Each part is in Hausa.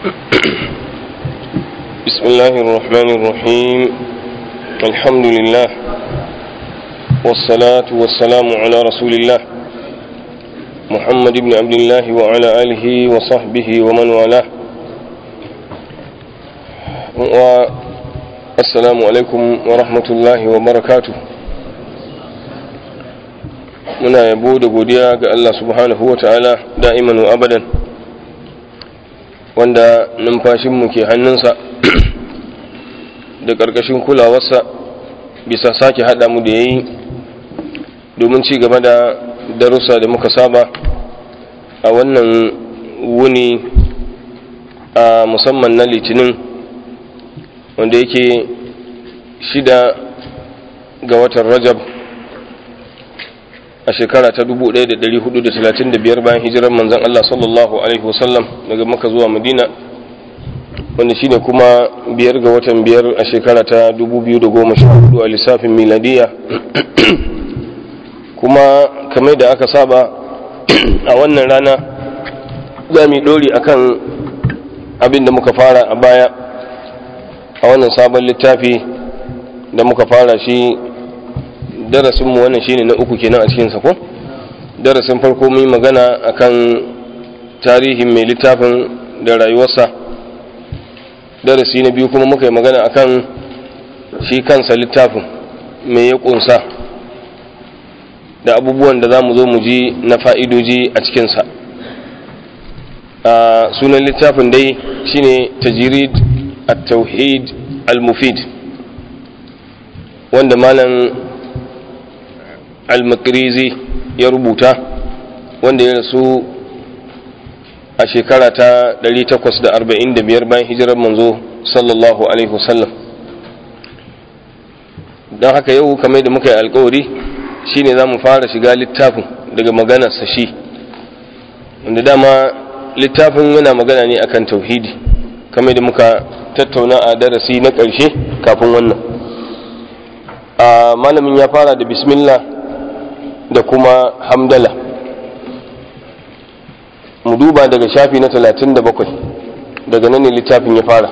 بسم الله الرحمن الرحيم الحمد لله والصلاة والسلام على رسول الله محمد بن عبد الله وعلى آله وصحبه ومن والاه والسلام عليكم ورحمة الله وبركاته muna yabo da godiya ga Allah subhanahu wa ta'ala da'iman wa abadan wanda numfashinmu ke hannunsa da ƙarƙashin kulawarsa bisa sake haɗa mu da ya yi domin ci gaba da darussa da muka saba a wannan wuni a musamman na litinin wanda yake shida ga watan rajab a shekara ta 1435 bayan hijirar manzan Allah sallallahu Alaihi wasallam daga maka zuwa madina wanda shine kuma biyar ga watan biyar a shekara ta 2014 a lissafin miladiya kuma kamar da aka saba a wannan rana za mu ɗori akan abin da muka fara a baya a wannan sabon littafi da muka fara shi darasinmu wannan shine na uku kenan a cikinsa ko darasin farko mun magana akan tarihin mai littafin da rayuwarsa darasi na biyu kuma muka yi magana akan shi kansa littafin mai ya kunsa da abubuwan da za mu zo mu ji na fa'idoji a cikinsa a sunan littafin dai shine tajirid at-tauhid al-mufid wanda malam al-makrizi ya rubuta wanda ya rasu a shekara ta 845 bayan hijirar manzo sallallahu alaihi wasallam don haka yau kamar da muka yi alkawari shine za mu fara shiga littafin daga maganarsa shi wanda dama littafin yana magana ne akan tauhidi kamar da muka tattauna a darasi na ƙarshe kafin wannan a malamin ya fara da bismillah da kuma hamdala mu duba daga shafi na talatin da bakwai daga nan ne littafin ya fara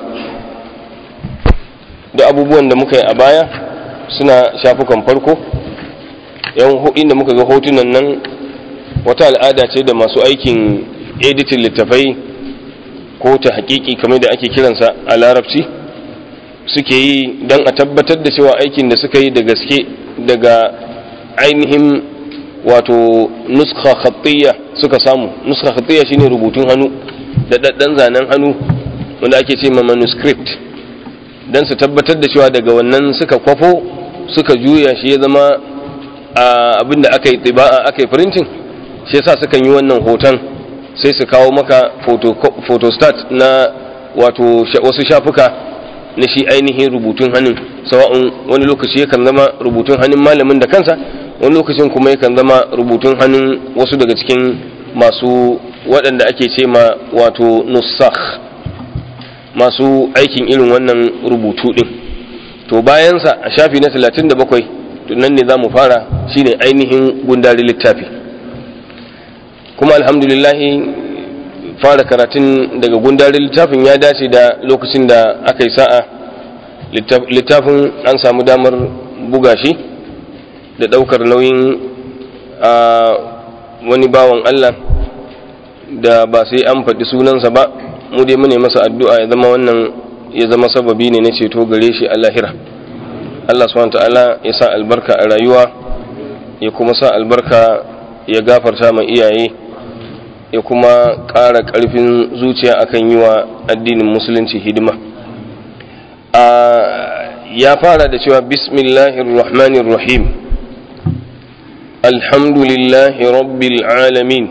da abubuwan da muka yi a baya suna shafukan farko yan inda muka ga hotunan nan wata al'ada ce da masu aikin editin littafai ko ta hakiki kamar da ake kiransa a larabci suke yi don a tabbatar da cewa aikin da suka yi da gaske daga ainihin wato nuskha khattiyya suka samu nuskha khattiyya shine rubutun hannu da daddan zanen hannu wanda ake ce ma manuscript dan su tabbatar da cewa daga wannan suka kwafo suka juya shi ya zama abin da aka yi tsiba'a aka yi printing shi yasa sukan yi wannan hoton sai su kawo maka photostat na wato wasu shafuka na shi ainihin rubutun hannun sawa'un wani lokaci yakan zama rubutun hannun malamin da kansa wani lokacin kuma yakan zama rubutun hannun wasu daga cikin masu waɗanda ake ce ma wato nusakh masu aikin irin wannan rubutu ɗin to bayansa a shafi na 37 nan ne za mu fara shine ainihin gundari littafi kuma alhamdulillahi fara karatun daga gundari littafin ya dace da lokacin da aka yi sa'a littafin an samu damar buga shi da ɗaukar nauyin a wani bawan Allah da ba sai an faɗi sunansa ba mu dai mune masa addu'a ya zama wannan ya zama sababi ne na ceto gare shi a lahira Allah subhanahu ta'ala ya sa albarka a rayuwa ya kuma sa albarka ya gafarta ma iyaye ya kuma ƙara ƙarfin zuciya akan yi wa addinin musulunci hidima ya fara da cewa bismillahir rahmanir rahim alhamdulillahi rabbil alamin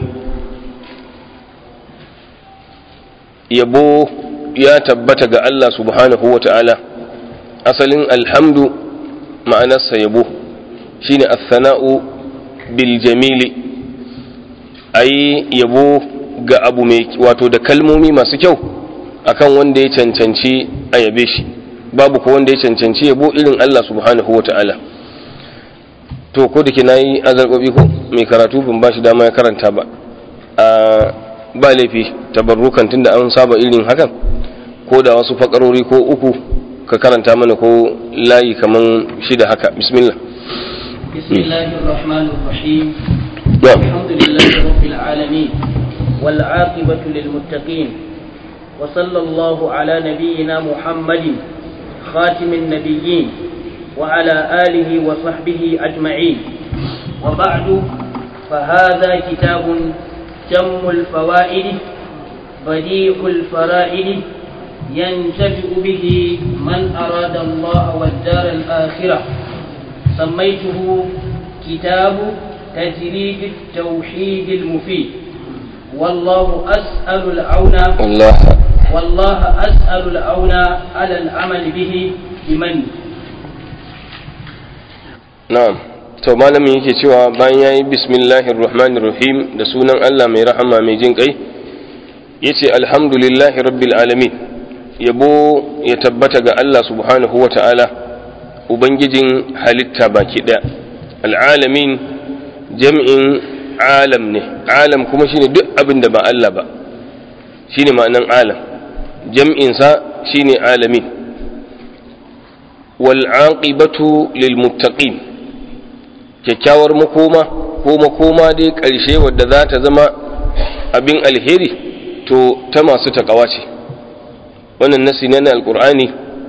yabo ya tabbata ga Allah subhanahu wa ta'ala asalin alhamdu ma'anarsa yabo shine as-sana'u bil jamili ayi yabo ga abu mai wato da kalmomi masu kyau akan wanda ya cancanci a yabe shi babu ko wanda ya cancanci yabo irin Allah subhanahu wa ta'ala to ko da ke na yi azarbabi ko mai karatu ban ba shi dama ya karanta ba a ba laifi tabarrukan tunda an saba irin hakan ko da wasu fakarori ko uku ka karanta mana ko layi kaman shida haka bismillah بسم الله الرحمن الرحيم نعم. الحمد لله رب العالمين والعاقبة للمتقين وصلى الله على نبينا محمد خاتم النبيين وعلى آله وصحبه أجمعين وبعد فهذا كتاب جم الفوائد بديع الفرائد ينتفع به من أراد الله والدار الآخرة سميته كتاب تجريد التوحيد المفيد والله أسأل العون Allah والله أسأل العون على العمل به بمن na'am to malamin yake cewa bayan yayi bismillahir rahmanir rahim da sunan Allah mai rahama mai jin kai yace alhamdulillahi rabbil alamin yabo ya tabbata ga Allah subhanahu wata'ala ubangijin halitta baki daya alalamin jam'in alam ne alam kuma shine duk abin da ba Allah ba shine ma'anan alam jam'in sa shine alamin wal aqibatu lil muttaqin kyakkyawar makoma ko makoma dai ƙarshe wadda za ta zama abin alheri to ta masu takawa ce wannan nasi ne na alkur'ani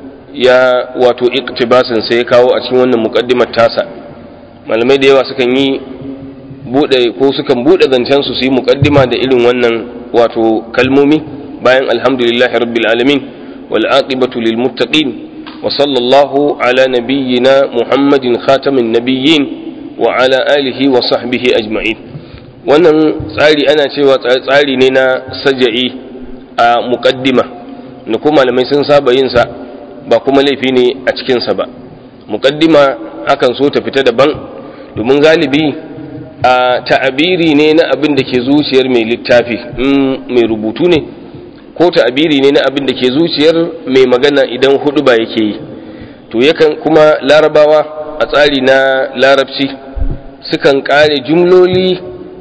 ya wato iktibasin sai ya kawo a cikin wannan muqaddimar tasa malamai da yawa sukan yi bude ko sukan bude zancen su su yi muqaddima da irin wannan wato kalmomi bayan alhamdulillahi rabbil alamin wal aqibatu lil muttaqin wa sallallahu ala nabiyyina muhammadin khatamin nabiyyin wa ala alihi wa sahbihi ajma'in wannan tsari ana cewa tsari ne na saja'i a muqaddima da kuma malamai sun saba yin sa ba kuma laifi ne a cikin sa ba muqaddima akan so ta fita daban domin galibi a ta'abiri ne na abin da ke zuciyar mai littafi in mai rubutu ne ko ta'abiri ne na abin da ke zuciyar mai magana idan hudu ba yake yi to yakan kuma larabawa a tsari na larabci sukan kare jumloli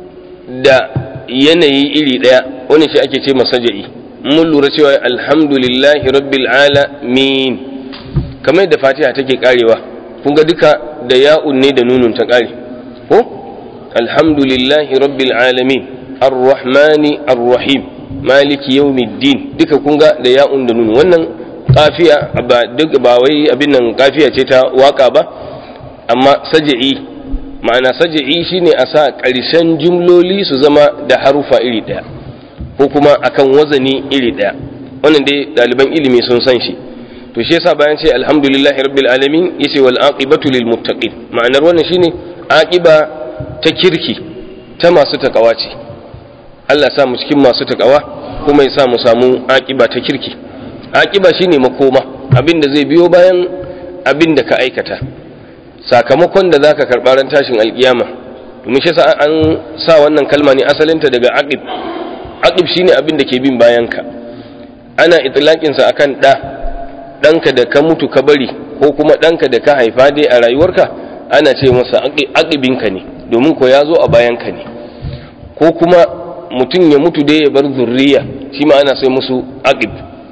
da yanayi iri daya wani shi ake ce masaja'i mun lura cewa alhamdulillahi rabbil alamin kamar da fatiha take karewa kun ga duka da ya'un ne da nunun ta kare ko alhamdulillahi rabbil alamin arrahmani arrahim maliki yawmiddin duka kun ga da ya'un da nunun wannan kafiya ba duk ba wai abin nan kafiya ce ta waka ba amma saja'i ma'ana saja'i shine a sa ƙarshen jumloli su zama da harufa iri ɗaya ko kuma akan wazani iri ɗaya wannan dai ɗaliban ilimi sun san shi to shi yasa bayan ce alhamdulillahi rabbil alamin yace wal aqibatu lil muttaqin ma'anar wannan shine aqiba ta kirki ta masu takawa ce Allah ya sa mu cikin masu takawa kuma ya sa mu samu aqiba ta kirki aqiba shine makoma abinda zai biyo bayan abinda ka aikata sakamakon da zaka karɓa ran tashin alkiyama domin shi sa an sa wannan kalma ne asalinta daga aqib aqib shine abin da ke bin bayan ka ana itlaqin sa akan da danka da ka mutu ka bari ko kuma danka da ka haifa dai a rayuwarka ana ce masa aqibin ka ne domin ko ya zo a bayan ka ne ko kuma mutum ya mutu dai ya bar zurriya shi ma ana sai musu aqib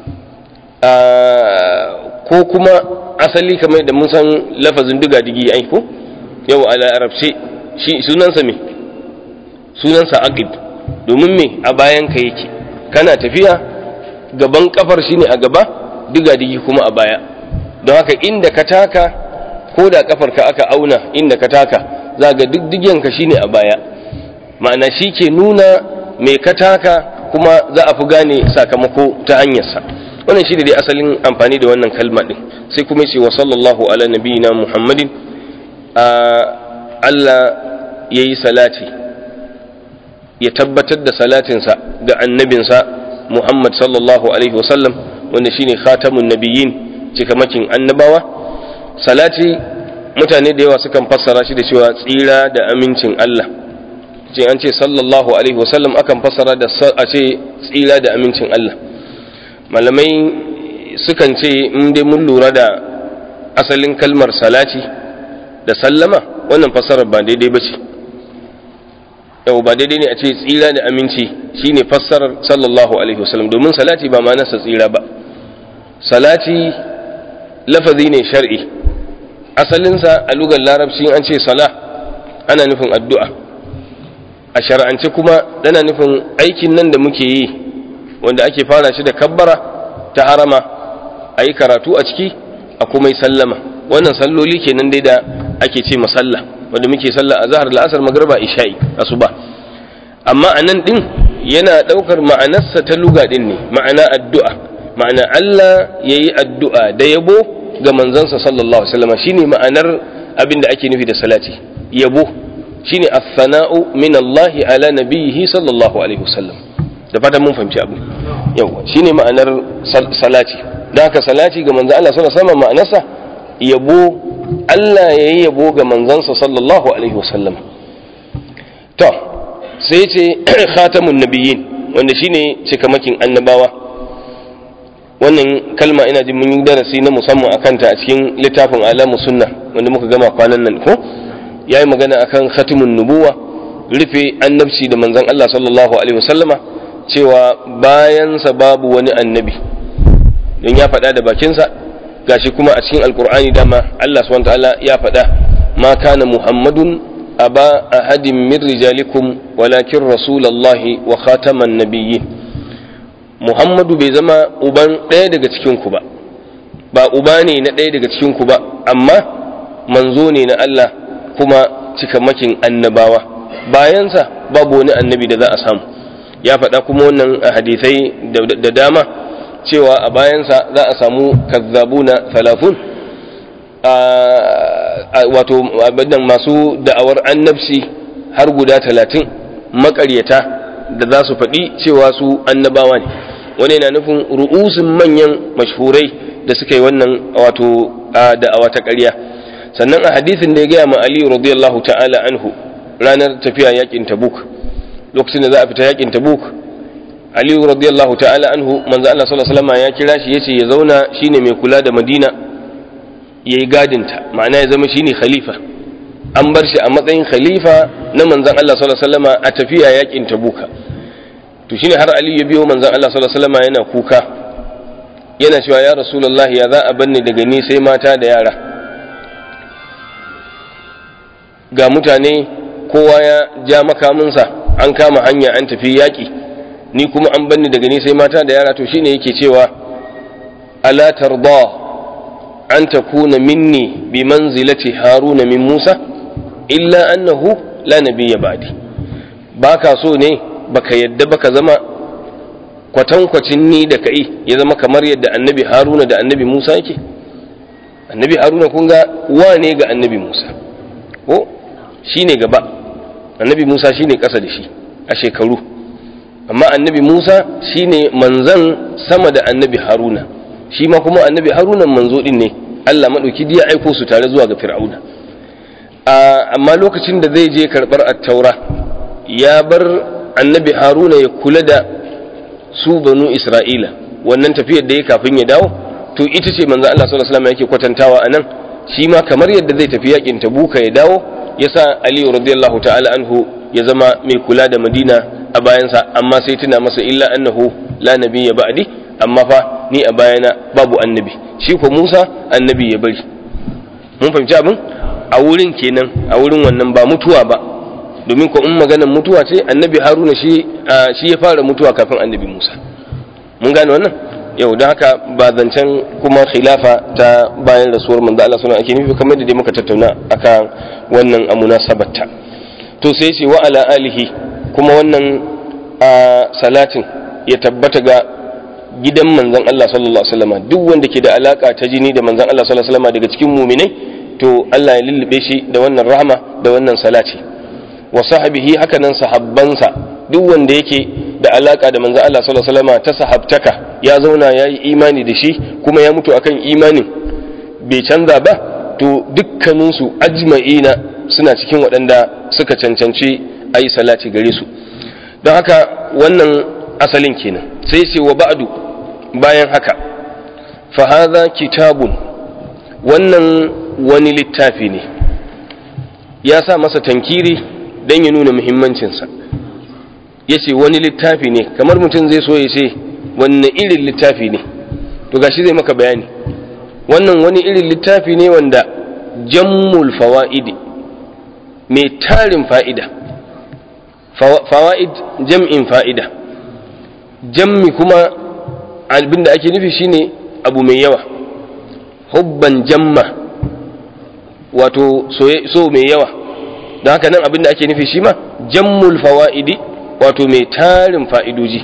ko kuma asali kamar da mun san lafazin diga digi ai ko yau a larabce shi sunansa me sunansa aqib domin me a bayan ka yake kana tafiya gaban kafar shine a gaba diga digi kuma a baya don haka inda ka taka ko da kafar ka aka auna inda ka taka za ga diddigen ka shine a baya ma'ana shi ke nuna me ka taka kuma za a fi gane sakamako ta hanyarsa wannan shi dai asalin amfani da wannan kalma din sai kuma ce wa sallallahu ala nabiyina muhammadin a Allah ya yi salati ya tabbatar da salatinsa ga annabinsa muhammad sallallahu alaihi wasallam wanda shine khatamun nabiyyin cikamakin annabawa salati mutane da yawa sukan fassara shi da cewa tsira da amincin Allah ce an ce sallallahu alaihi wasallam akan fassara da a ce tsira da amincin Allah malamai sukan ce in dai mun lura da asalin kalmar salati da sallama wannan fassarar ba daidai ba ce yau ba daidai ne a ce tsira da aminci shine fassarar sallallahu alaihi wasallam domin salati ba ma nasa tsira ba salati lafazi ne shar'i asalinsa a lugar larabci an ce sala ana nufin addu'a a shar'ance kuma dana nufin aikin nan da muke yi wanda ake fara shi da kabbara ta harama a yi karatu a ciki a kuma yi sallama wannan salloli kenan dai da ake ce masalla wanda muke sallah a zahar la'asar magarba isha'i asuba amma a nan ɗin yana ɗaukar ma'anarsa ta luga ɗin ne ma'ana addu'a ma'ana Allah ya yi addu'a da yabo ga manzansa sallallahu alaihi wasallam shine ma'anar abin da ake nufi da salati yabo shine as-sana'u min Allah ala nabiyhi sallallahu alaihi wasallam da fatan mun fahimci abu yawa shine ma'anar salati dan haka salati ga manzon Allah sallallahu alaihi wasallam ma'anarsa yabo Allah ya yi yabo ga manzansa sallallahu alaihi wasallam to sai ce khatamun nabiyyin wanda shine cikamakin annabawa wannan kalma ina jin mun yi darasi na musamman akan ta a cikin littafin alamu sunna wanda muka gama kwanan nan ko yayi magana akan khatamun nubuwa rufe annabci da manzon Allah sallallahu alaihi wasallama cewa bayansa babu wani annabi don ya faɗa da bakinsa gashi kuma a cikin alkur'ani dama Allah subhanahu ta'ala ya faɗa ma kana muhammadun aba ahadin min rijalikum walakin rasulullahi wa khataman nabiyyin muhammadu bai zama uban ɗaya daga cikin ku ba ba uba ne na ɗaya daga cikin ku ba amma manzo ne na Allah kuma cikamakin annabawa bayansa babu wani annabi da za a samu ya faɗa kuma wannan a hadisai da dama cewa a bayansa za a samu kazzabuna talafun wato abinan masu da'awar annabci har guda talatin makaryata da za su faɗi cewa su annabawa ne wani yana nufin ru'usin manyan mashhurai da suka yi wannan wato da'awa ta ƙarya sannan a hadisin da ya gaya ma aliyu radiyallahu ta'ala anhu ranar tafiya yakin tabuk lokacin da za a fita yakin tabuk aliyu radiyallahu ta'ala anhu manzo Allah sallallahu alaihi wasallam ya kira shi yace ya zauna shine mai kula da Madina yayi gadinta ma'ana ya zama shine khalifa an bar shi a matsayin khalifa na manzon Allah sallallahu alaihi wasallam a tafiya yakin Tabuka to shine har aliyu ya biyo manzon Allah sallallahu alaihi wasallam yana kuka yana cewa ya rasulullahi ya za a banni daga ni sai mata da yara ga mutane kowa ya ja makaminsa an kama hanya an tafi yaƙi ni kuma an banni daga ni sai mata da yara to shine yake cewa ala tarda an takuna minni bi manzilati haruna min musa illa annahu la nabiyya ba'di baka so ne baka yadda baka zama kwatankwacin ni da kai ya zama kamar yadda annabi haruna da annabi musa yake annabi haruna kun ga wane ga annabi musa ko shine gaba annabi musa shine ƙasa da shi a shekaru amma annabi Musa shine manzan sama da annabi Haruna shi ma kuma annabi Haruna manzo din ne Allah madauki ya aiko su tare zuwa ga Fir'auna amma lokacin da zai je karbar at-taura ya bar annabi Haruna ya kula da su banu Isra'ila wannan tafiyar da ya kafin ya dawo to ita ce manzo Allah sallallahu alaihi wasallam yake kwatantawa anan shi ma kamar yadda zai tafi yakin Tabuka ya dawo yasa Ali radiyallahu ta'ala anhu ya zama mai kula da Madina a bayansa amma sai tuna masa illa annahu la nabiyya ba'di amma fa ni a bayana babu annabi shi ko Musa annabi ya bari mun fahimci abin a wurin kenan a wurin wannan ba mutuwa ba domin ko in maganar mutuwa ce annabi Haruna shi shi ya fara mutuwa kafin annabi Musa mun gane wannan yau don haka ba zancen kuma khilafa ta bayan rasuwar manzo Allah sunan ake nufi kamar da dai muka tattauna akan wannan amuna sabatta to sai ce wa ala alihi kuma wannan salatin ya tabbata ga gidan manzon Allah sallallahu alaihi wasallam duk wanda ke da alaka ta jini da manzon Allah sallallahu alaihi wasallam daga cikin muminai to Allah ya lullube shi da wannan rahama da wannan salati wa sahbihi haka nan sahabbansa duk wanda yake da alaka da manzon Allah sallallahu alaihi wasallam ta sahabtaka ya zauna ya yi imani da shi kuma ya mutu akan imanin bai canza ba to dukkaninsu ajma'ina suna cikin waɗanda suka cancanci a yi salati gare su don haka wannan asalin kenan sai ce wa ba'du bayan haka fahaza kitabun wannan wani littafi ne ya sa masa tankiri don ya nuna muhimmancinsa ya ce wani littafi ne kamar mutum zai so ya ce wanne irin littafi ne to gashi zai maka bayani wannan wani irin littafi ne wanda jammul fawa'idi mai tarin fa'ida fawa'id jam'in fa'ida jammi kuma abinda ake nufi shine abu mai yawa hubban jamma wato so mai yawa don haka nan abinda ake nufi shi ma jammul fawa'idi wato mai tarin fa'idoji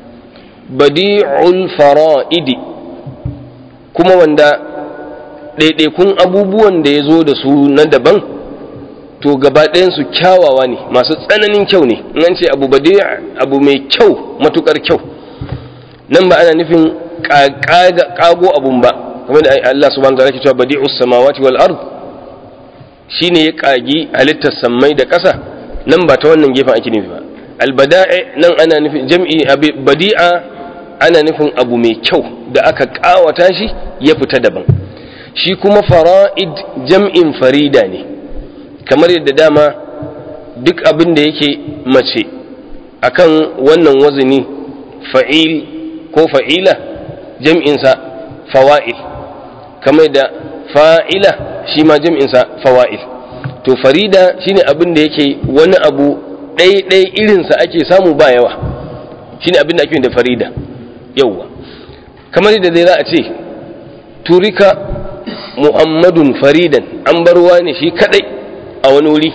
badi'ul fara'idi kuma wanda ɗaiɗaikun abubuwan da ya zo da su na daban to gaba ɗayansu kyawawa ne masu tsananin kyau ne in an ce abu badi abu mai kyau matukar kyau nan ba ana nufin ƙago abun ba kamar da Allah subhanahu wa ta'ala ke cewa badi'us samawati wal ard shine ya ƙagi halittar sammai da ƙasa nan ba ta wannan gefen ake nufi ba albada'i nan ana nufin jam'i badi'a ana nufin abu mai kyau da aka ƙawata shi ya fita daban shi kuma fara'id jam'in farida ne kamar yadda dama duk abin da yake mace akan wannan wazini fa'il ko fa'ila jam'insa fawa'il kamar da fa'ila shi ma jam'insa fawa'il to farida shine abin da yake wani abu ɗaiɗai irinsa ake samu ba yawa shine abin da ake da farida yauwa kamar yadda zai za a ce turika muhammadun faridan an barwa ne shi kadai a wani wuri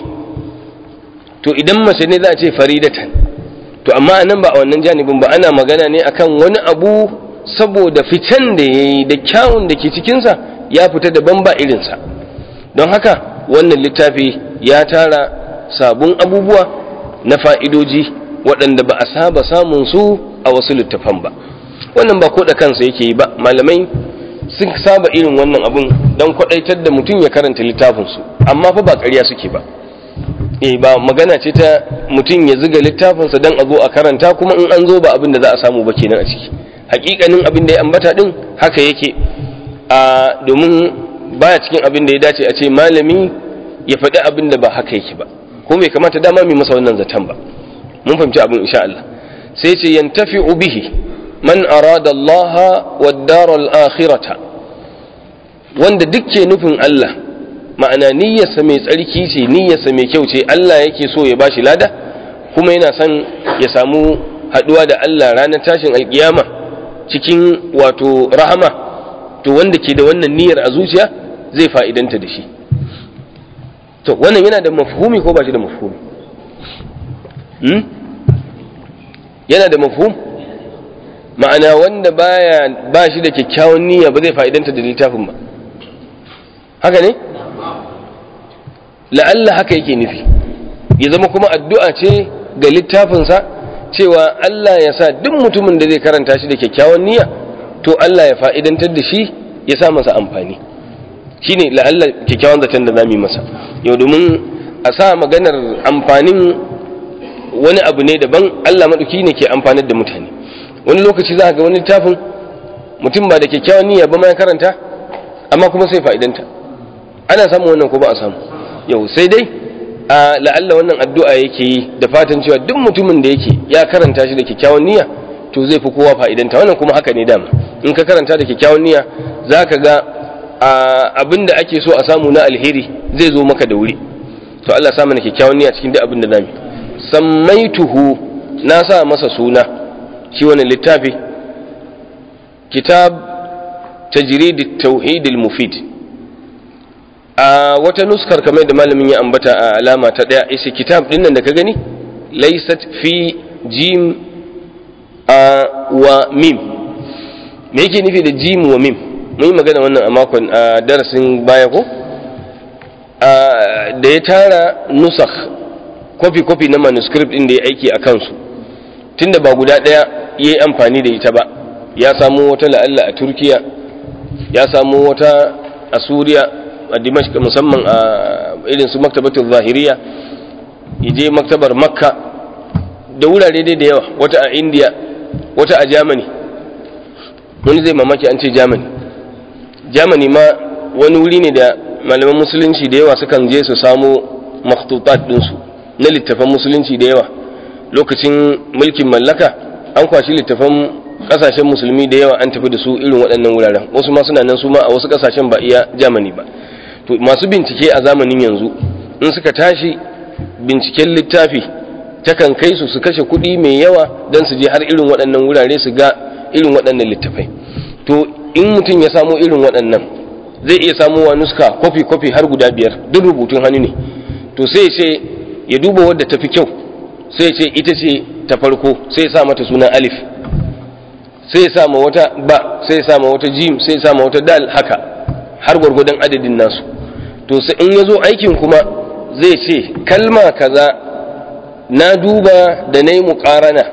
to idan mace ne za a ce faridatan to amma nan ba a wannan janibin ba ana magana ne akan wani abu saboda fitan da ya yi da kyawun da ke cikinsa ya fita daban ba irinsa don haka wannan littafi ya tara sabon abubuwa na fa'idoji waɗanda ba a saba samun su a wasu littafan ba wannan ba ko da kansa yake yi ba malamai sun saba irin wannan abun don kwaɗaitar da mutum ya karanta littafinsu amma fa ba ƙarya suke ba eh ba magana ce ta mutum ya ziga littafinsa don a zo a karanta kuma in an zo ba abin da za a samu ba kenan a ciki hakikanin abin da ya ambata din haka yake a domin baya cikin abin da ya dace a ce malami ya faɗi abin da ba haka yake ba ko bai kamata dama mai masa wannan zaton ba mun fahimci abin insha Allah sai ce yantafi bihi man arada Allah wa daral akhirata wanda duk ke nufin Allah ma'ana niyyarsa mai tsarki ce niyyarsa mai kyau ce Allah yake so ya bashi lada kuma yana son ya samu haduwa da Allah ranar tashin alkiyama cikin wato rahama to wanda ke da wannan niyyar a zuciya zai fa'idanta da shi to wannan yana da mafhumi ko ba shi da mafhumi hmm? yana da mafhum ma'ana wanda baya ba shi da kyakkyawan niyya ba zai fa'idanta da littafin ba haka ne la'alla haka yake nufi ya zama kuma addu'a ce ga littafinsa cewa Allah ya sa duk mutumin da zai karanta shi da kyakkyawan niyya to Allah ya fa'idantar da shi ya sa masa amfani shine la'alla kyakkyawan zaton da zamu yi masa yau domin a sa maganar amfanin wani abu ne daban Allah maɗauki ne ke amfanar da mutane wani lokaci za ga wani littafin mutum ba da kyakkyawan niyya ba ma ya karanta amma kuma sai fa'idanta ana samun wannan ko ba a samu yau sai dai a la'alla wannan addu'a yake yi da fatan cewa duk mutumin da yake ya karanta shi da kyakkyawan niyya to zai fi kowa fa'idanta wannan kuma haka ne dama in ka karanta da kyakkyawan niyya za ka ga abin da ake so a samu na alheri zai zo maka da wuri to Allah sa mana kyakkyawan niyya cikin duk abin da zamu sammaituhu na sa masa suna shi wannan littafi kitab tajrid at-tauhid al-mufid a wata nuskar kamar da malamin ya ambata a alama ta daya ishe kitab din nan da ka gani laysat fi jim a wa mim me yake nufi da jim wa mim mun yi magana wannan a makon a darasin baya ko da ya tara nusakh kofi-kofi na manuscript din da ya aiki a kansu tunda ba guda ɗaya ya yi amfani da ita ba ya samu wata la'alla a turkiya ya samu wata a suriya a dimashq musamman a irin su maktabatul zahiriya je maktabar makka da wurare dai da yawa wata a india wata a germany wani zai mamaki an ce germany germany ma wani wuri ne da malaman musulunci da yawa sukan je su samo makhtutat ɗinsu na littafan musulunci da yawa lokacin mulkin mallaka an kwashi littafan kasashen musulmi da yawa an tafi da su irin waɗannan wuraren wasu ma suna nan su ma a wasu kasashen ba iya Germany ba to masu bincike a zamanin yanzu in suka tashi binciken littafi takan kai su su kashe kuɗi mai yawa don su je har irin waɗannan wurare su ga irin waɗannan littafai to in mutum ya samo irin waɗannan zai iya samowa nuska kwafi-kwafi har guda biyar duk rubutun hannu ne to sai ce ya duba wadda ta fi kyau sai ce ita ce ta farko sai sa mata sunan alif sai sa ma wata ba sai sa ma wata jim sai sa ma wata dal haka har gwargwadon adadin nasu to sai in ya zo aikin kuma zai ce kalma kaza na duba da na yi muƙarana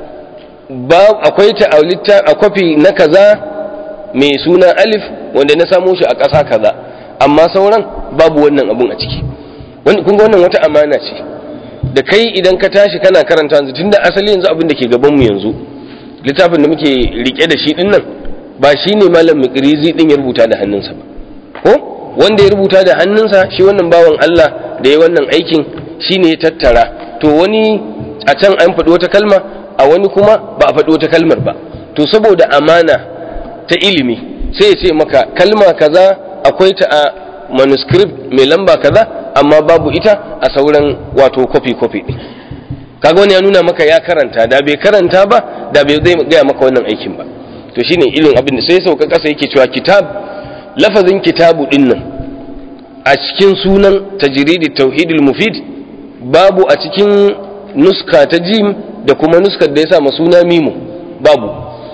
akwai ta a kwafi na kaza mai suna alif wanda na samo shi a ƙasa kaza amma sauran babu wannan abun a ciki kun ga wannan wata amana ce da kai idan ka tashi kana karanta yanzu tunda asali yanzu abin da ke gaban mu yanzu littafin da muke rike da shi din nan ba shine malam mikrizi din ya rubuta da hannunsa ba ko wanda ya rubuta da hannunsa shi wannan bawan Allah da ya wannan aikin shine ya tattara to wani a can an faɗi wata kalma a wani kuma ba a faɗi wata kalmar ba to saboda amana ta ilimi sai ya ce maka kalma kaza akwai ta a manuscript mai lamba kaza amma babu ita a sauran wato kofi kofi ɗin kaga wani ya nuna maka ya karanta da bai karanta ba da bai zai gaya maka wannan aikin ba to shine ilin abin da sai sauka kasa yake cewa kitab lafazin kitabu din nan a cikin sunan tajridi tauhidul mufid babu a cikin nuska ta jim da kuma nuskar da ya sa suna mimu babu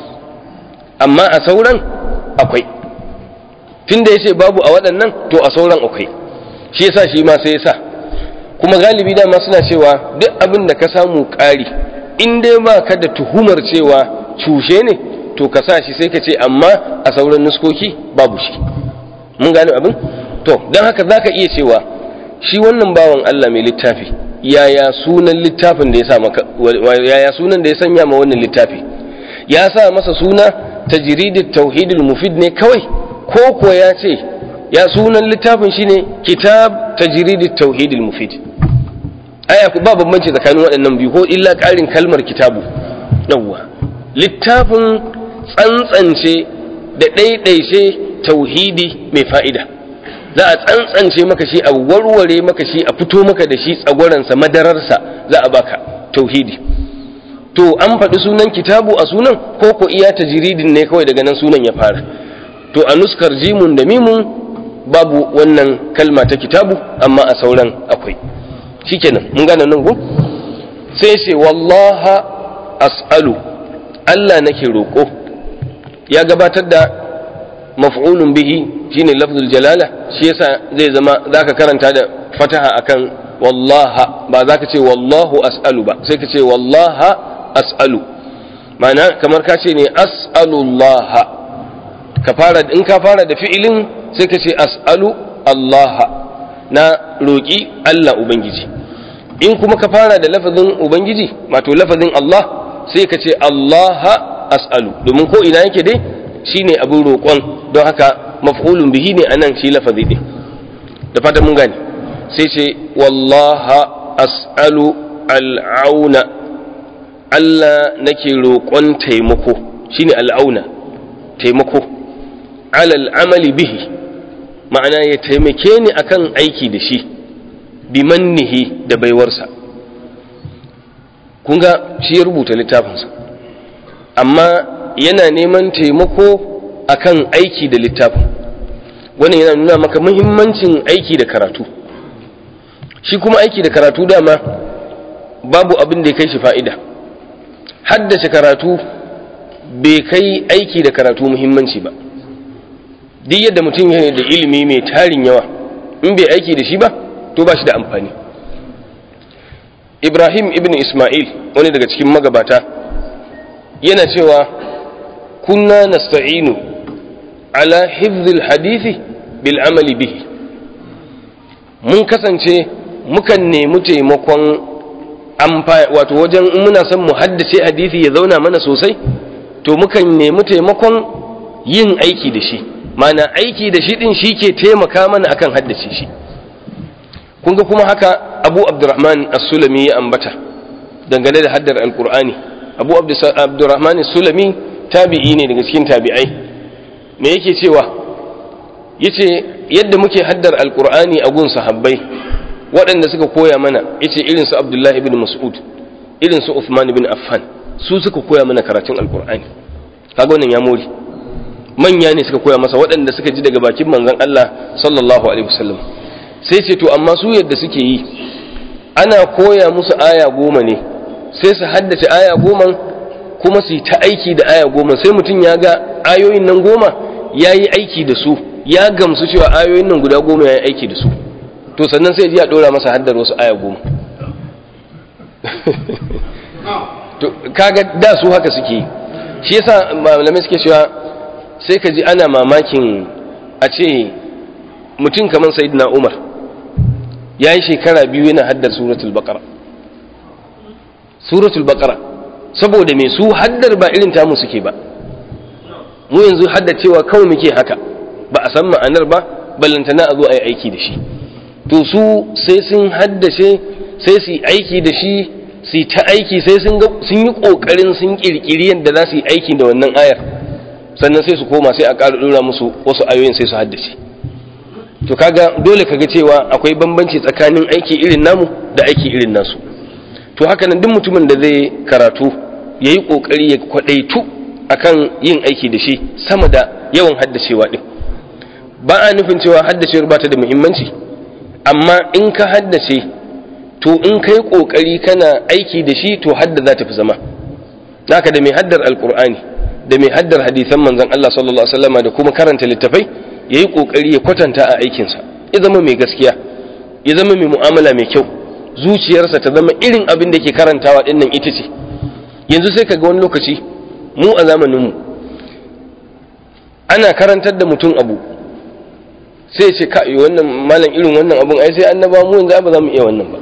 amma a sauran akwai tun da ya ce babu a waɗannan to a sauran akwai shi yasa shi ma sai ya sa kuma galibi dama suna cewa duk abin da ka samu ƙari in dai ba ka da tuhumar cewa cushe ne to ka sa shi sai ka ce amma a sauran nuskoki babu shi mun gane abin to don haka za ka iya cewa shi wannan bawan Allah mai littafi yaya sunan littafin da ya sa maka yaya sunan da ya sanya ma wannan littafi ya sa masa suna tajridit tauhidul mufid ne kawai ko ko ya ce ya sunan littafin shine kitab tajridit tauhidul mufid aya ba bambanci tsakanin waɗannan biyu ko illa ƙarin kalmar kitabu yawwa littafin tsantsance da ɗaiɗaice tauhidi mai fa'ida za a tsantsance maka shi a warware maka shi a fito maka da shi tsagwaransa madararsa za a baka tauhidi to an faɗi sunan kitabu a sunan ko ko iya tajiridin ne kawai daga nan sunan ya fara to a nuskar jimun da mimun babu wannan kalma ta kitabu amma a sauran akwai shikenan mun gane nan go sai ce wallaha as'alu Allah nake roƙo ya gabatar da maf'ulun bihi shine lafzul jalala shi yasa zai zama zaka karanta da fataha akan wallaha ba zaka ce wallahu as'alu ba sai ka ce wallaha as'alu ma'ana kamar ka ce ne as'alullaha ka fara in ka fara da fi'ilin sai ka ce as'alu allaha na roƙi Allah ubangiji in kuma ka fara da lafazin ubangiji wato lafazin Allah sai ka ce allaha as'alu domin ko ina yake dai shine abin roƙon don haka maf'ulun bihi ne anan shi lafazi din da fatan mun gane sai ce wallaha as'alu al'auna Allah nake roƙon taimako shine al'auna taimako alal amali bihi ma'ana ya taimake ni akan aiki da shi bi mannihi da baiwarsa kun ga shi ya rubuta littafinsa amma yana neman taimako akan aiki da littafin wannan yana nuna maka muhimmancin aiki da karatu shi kuma aiki da karatu dama babu abin da ya kai shi fa'ida haddace karatu bai kai aiki da karatu muhimmanci ba duk yadda mutum yana da ilimi mai tarin yawa in bai aiki da shi ba to ba shi da amfani ibrahim ibn ismail wani daga cikin magabata yana cewa kunna nasta'inu ala hifzil hadithi bil amali bihi mun kasance mukan nemi taimakon wato wajen muna son mu haddace hadisi ya zauna mana sosai to mukan nemi taimakon yin aiki da shi mana aiki da shi din shi ke taimaka mana akan haddace shi kun ga kuma haka abu abdurrahman as-sulami ya ambata dangane da haddar alkur'ani abu abdurrahman as-sulami tabi'i ne daga cikin tabi'ai me yake cewa yace yadda muke haddar alqur'ani a gun sahabbai waɗanda suka koya mana yace irin su abdullahi ibn mas'ud irin su uthman ibn affan su suka koya mana karatun alqur'ani kaga wannan ya more manya ne suka koya masa waɗanda suka ji daga bakin manzon Allah sallallahu alaihi wasallam sai ce to amma su yadda suke yi ana koya musu aya goma ne sai su haddace aya goma kuma su yi ta aiki da aya goma sai mutum ya ga ayoyin nan goma ya yi aiki da su ya gamsu cewa ayoyin nan guda goma ya yi aiki da su to sannan sai ji a ɗora masa haddar wasu aya goma to kaga da su haka suke yi shi yasa malamai suke cewa sai ka ji ana mamakin a ce mutum kamar sayyidina umar ya yi shekara biyu yana haddar suratul baqara suratul baqara saboda mai su haddar ba irin tamu suke ba mu yanzu haddacewa kawai muke haka ba a san ma'anar ba ballantana a zo a yi aiki da shi to su sai sun haddace sai su yi aiki da shi su yi ta aiki sai sun yi ƙoƙarin sun ƙirƙiri yadda za su yi aiki da wannan ayar sannan sai su koma sai a ƙara ɗora musu wasu ayoyin sai su haddace to kaga dole kaga cewa akwai bambanci tsakanin aiki irin namu da aiki irin nasu to haka nan duk mutumin da zai karatu ya yi ƙoƙari ya kwaɗaitu akan yin aiki da shi sama da yawan haddacewa ɗin ba a nufin cewa haddacewar ba ta da muhimmanci amma in ka haddace to in kai ƙoƙari kana aiki da shi to hadda za ta fi zama naka da mai haddar alƙur'ani da mai haddar hadisan manzon Allah sallallahu alaihi wasallam da kuma karanta littafai yayi ƙoƙari ya kwatanta a aikinsa ya zama mai gaskiya ya zama mai mu'amala mai kyau zuciyarsa ta zama irin abin da ke karantawa ɗin nan ita ce yanzu sai ka ga wani lokaci mu a zamaninmu ana karantar da mutum abu sai ce ka wannan malam irin wannan abun ai sai annaba mu yanzu ba za mu iya wannan ba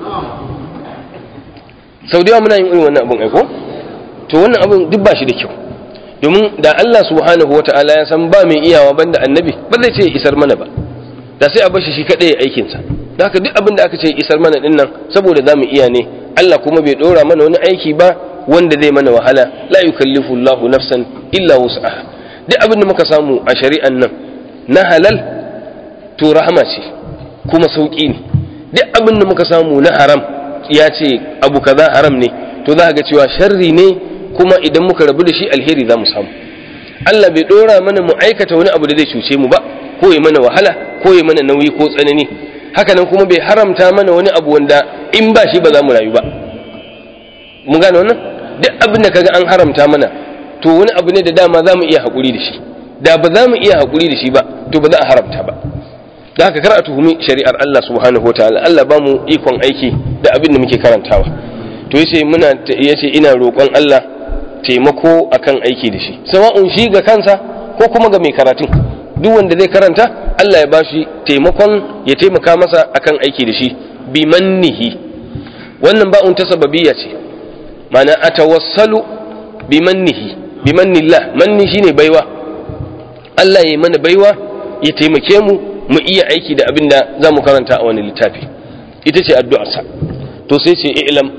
sau da yawa muna yin irin wannan abun ai ko to wannan abun duk ba shi da kyau domin da Allah subhanahu wata'ala ya san ba mai iyawa banda annabi ba zai ce isar mana ba da sai a bashi shi kadai aikinsa da haka duk abin da aka ce isar mana din nan saboda za mu iya ne Allah kuma bai dora mana wani aiki ba wanda zai mana wahala la yukallifu Allahu nafsan illa wus'aha duk abin da muka samu a shari'an nan na halal to rahama ce kuma sauki ne duk abin da muka samu na haram ya ce abu kaza haram ne to za ga cewa sharri ne kuma idan muka rabu da shi alheri za mu samu Allah bai dora mana mu aikata wani abu da zai cuce mu ba ko ya mana wahala ko ya mana nauyi ko tsanani hakanan kuma bai haramta mana wani abu wanda in ba shi ba za mu rayu ba mun gane wannan duk abin da kaga an haramta mana to wani abu ne da dama za mu iya haƙuri da shi da ba za mu iya haƙuri da shi ba to ba za a haramta ba da haka kar a tuhumi shari'ar Allah subhanahu wataala Allah ba mu ikon aiki da abin da muke karantawa to yace muna yace ina roƙon Allah taimako akan aiki da shi sawa'un shi ga kansa ko kuma ga mai karatun duk wanda zai karanta Allah ya bashi taimakon ya taimaka masa akan aiki da shi bi mannihi wannan ba'un ta sababiyya ce mana atawassalu bi mannihi bi mannillah manni shine baiwa Allah ya yi mana baiwa ya taimake mu mu iya aiki da abin da za mu karanta a wani littafi ita ce addu'arsa to sai ce ilam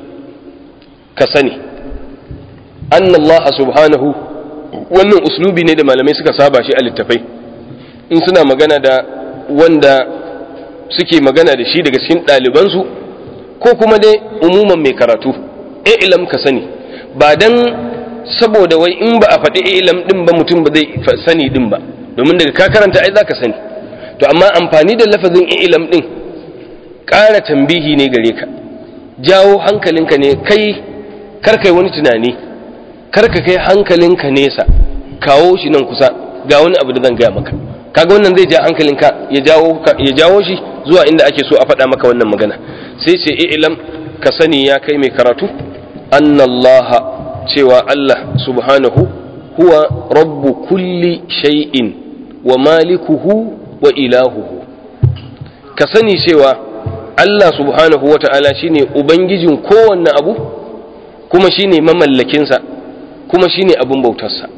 ka sani annallaha subhanahu wannan uslubi ne da malamai suka saba shi a littafai in suna magana da wanda suke magana da shi daga cikin ɗalibansu ko kuma dai umuman mai karatu ilam ka sani ba dan saboda wai in ba a faɗi ilam ɗin ba mutum ba zai sani ɗin ba domin daga ka karanta ai za ka sani to amma amfani da lafazin ilam ɗin ƙara tambihi ne gare ka jawo hankalinka ne kai karkai wani tunani karka kai hankalinka nesa kawo shi nan kusa ga wani abu da zan gaya maka kaga wannan zai ja hankalinka ya jawo ya jawo shi zuwa inda ake so a faɗa maka wannan magana sai ce ilam ka sani ya kai mai karatu annallaha cewa Allah subhanahu huwa rabbu kulli shay'in wa malikuhu wa ilahuhu ka sani cewa Allah subhanahu wa ta'ala shine ubangijin kowanne abu kuma shine mamallakinsa kuma shine abin bautarsa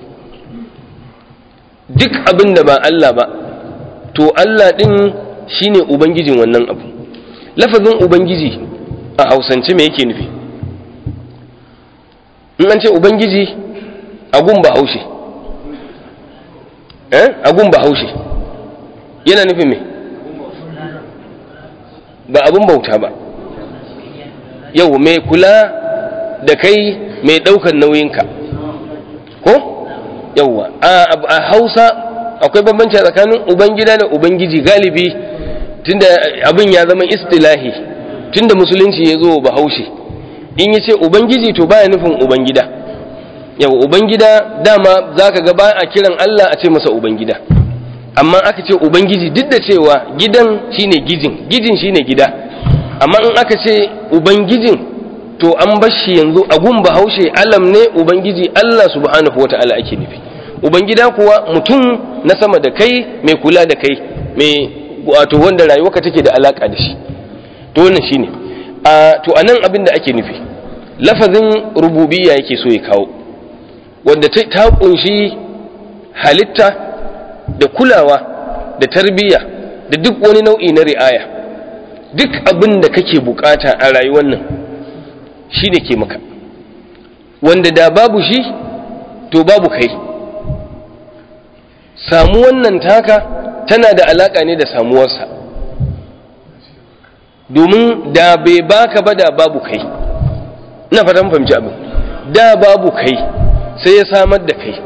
duk abin da ba Allah ba to Allah ɗin shine ubangijin wannan abu lafazin ubangiji a hausance me yake nufi in an ce ubangiji agun bahaushe eh agun bahaushe yana nufin me ba abun bauta ba yau mai kula da kai mai ɗaukar nauyinka ko yauwa a hausa akwai bambanci tsakanin ubangida da ubangiji galibi tunda abin ya zama istilahi tunda musulunci ya zo bahaushe in ya ce ubangiji to baya nufin ubangida yau ubangida dama za ka ga ba a kiran allah a ce masa ubangida amma aka ce ubangiji duk da cewa gidan shine gijin gijin shine gida amma in aka ce ubangijin to an bashi yanzu a gun bahaushe alam ne ubangiji Allah subhanahu wata'ala ake nufi ubangida kuwa mutum na sama da kai mai kula da kai mai wato wanda rayuwarka take da alaka da shi to wannan shine a to anan abin da ake nufi lafazin rububiyya yake so ya kawo wanda ta kunshi halitta da kulawa da tarbiyya da duk wani nau'i na ri'aya duk abin da kake bukata a rayuwar nan shi ne ke maka wanda da babu shi to babu kai samu wannan taka tana da alaka ne da samuwarsa domin da bai baka ba da babu kai ina fatan fahimci abin da babu kai sai ya samar da kai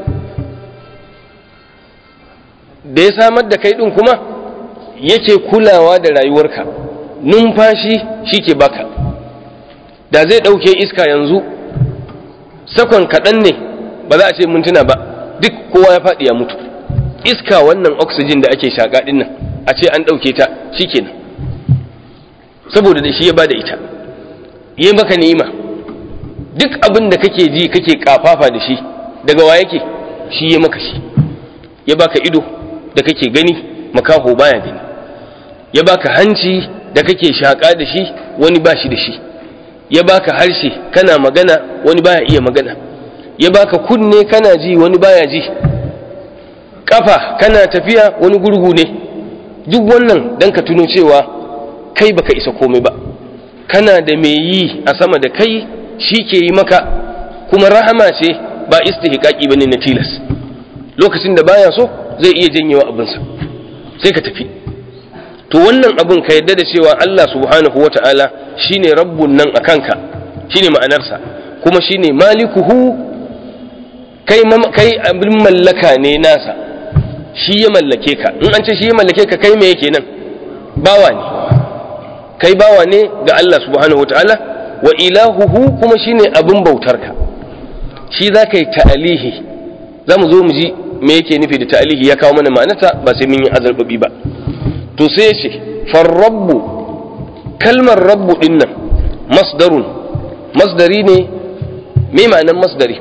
da ya samar da kai ɗin kuma yake kulawa da rayuwarka numfashi shi ke baka da zai ɗauke iska yanzu sakon kaɗan ne ba za a ce mintuna ba duk kowa ya faɗi ya mutu iska wannan oxygen da ake shaƙa ɗin nan a ce an ɗauke ta shi kenan saboda da shi ya ba da ita yi maka ni'ima duk abin da kake ji kake kafafa da shi daga wa yake shi ya maka shi ya baka ido da kake gani makaho baya gani ya baka hanci da kake shaƙa da shi wani ba shi da shi ya baka harshe kana magana wani baya iya magana ya baka kunne kana ji wani baya ji kafa kana tafiya wani gurgu ne duk wannan dan ka tuno cewa kai baka isa komai ba kana da mai yi a sama da kai shi ke yi maka kuma rahama ce ba istihqaqi bane na tilas lokacin da baya so zai iya janyewa abinsa sai ka tafi to wannan abin ka yadda da cewa Allah subhanahu wata'ala shine rabbun nan akanka shine ma'anarsa kuma shine malikuhu kai kai abin mallaka ne nasa shi ya mallake ka in an ce shi ya mallake ka kai me yake nan bawa ne kai bawa ne ga Allah subhanahu wata'ala wa ilahuhu kuma shine abin bautarka shi za ka yi ta'alihi za mu zo mu ji me yake nufi da ta'alihi ya kawo mana ma'anata ba sai mun yi azarbabi ba to sai ce farrabbu kalmar rabbu din nan masdarun masdari ne me ma'anan masdari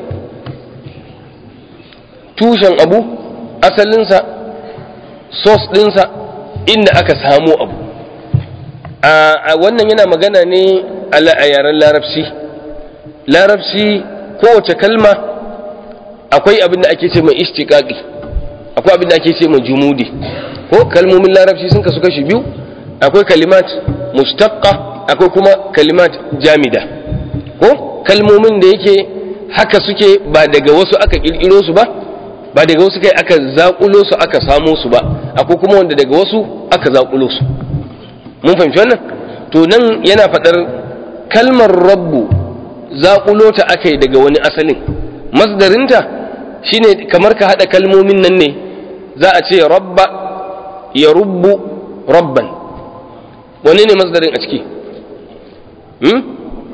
tushen abu asalinsa sos ɗinsa inda aka samo abu a wannan yana magana ne a yaren larabci larabci kowace kalma akwai abin da ake ce mai ishtiqaqi akwai abin da ake ce mai jumudi ko kalmomin larabci sun kasu kashi biyu akwai kalimat mustaqqa akwai kuma kalimat jamida ko kalmomin da yake haka suke ba daga wasu aka kirkiro su ba ba daga wasu kai aka zakulo su aka samo su ba akwai kuma wanda daga wasu aka zakulo su mun fahimci wannan to nan yana faɗar kalmar rabbu zakulo ta aka yi daga wani asalin masdarinta shine kamar ka haɗa kalmomin nan ne za a ce rabba ya rubbu rabban wani ne masdarin a ciki hmm?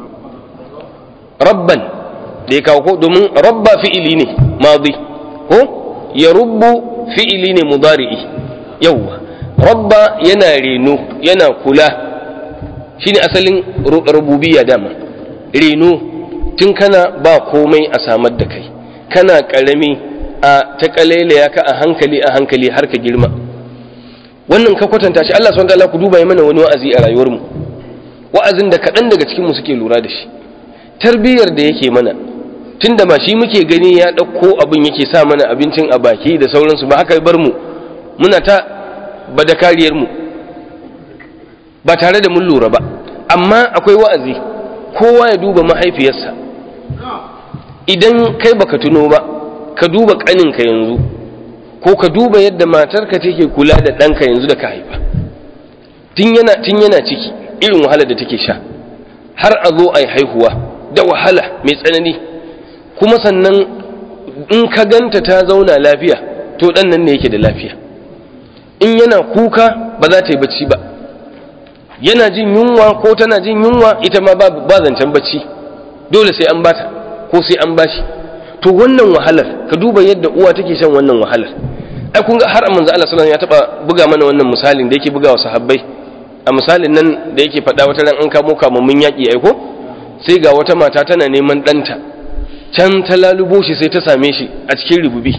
rabban da ya kawo ko domin rabba fi'ili ne madi ko ya rubbu fi'ili ne mudari'i yawwa rabba yana reno yana kula shine asalin rububiyya dama reno tun kana ba komai a samar da kai kana karami a ta ya ka a hankali a hankali har ka girma wannan ka kwatanta shi Allah subhanahu wataala ku duba mana wani wa'azi a rayuwar mu wa'azin da kaɗan daga cikin mu suke lura da shi tarbiyyar da yake mana tunda ma shi muke gani ya ɗauko abin yake sa mana abincin a baki da sauransu ba haka bar mu muna ta bada kariyar mu ba tare da mun lura ba amma akwai wa'azi kowa ya duba mahaifiyarsa idan kai baka tuno ba ka duba ƙaninka yanzu ko ka duba yadda matarka take kula da ɗanka yanzu da ka haifa tun yana tun yana ciki irin wahalar da take sha har a zo a yi haihuwa da wahala mai tsanani kuma sannan in ka ganta ta zauna lafiya to ɗan nan ne yake da lafiya in yana kuka ba za ta yi bacci ba yana jin yunwa ko tana jin yunwa ita ma ba zancen bacci dole sai an bata ko sai an bashi to wannan wahalar ka duba yadda uwa take shan wannan wahalar ai kun ga har manzo Allah sallallahu ya taba buga mana wannan misalin da yake buga wa sahabbai a misalin nan da yake faɗa wata ran an kamo kamammun yaƙi ai ko sai ga wata mata tana neman ɗanta can ta lalubo shi sai ta same shi a cikin rububi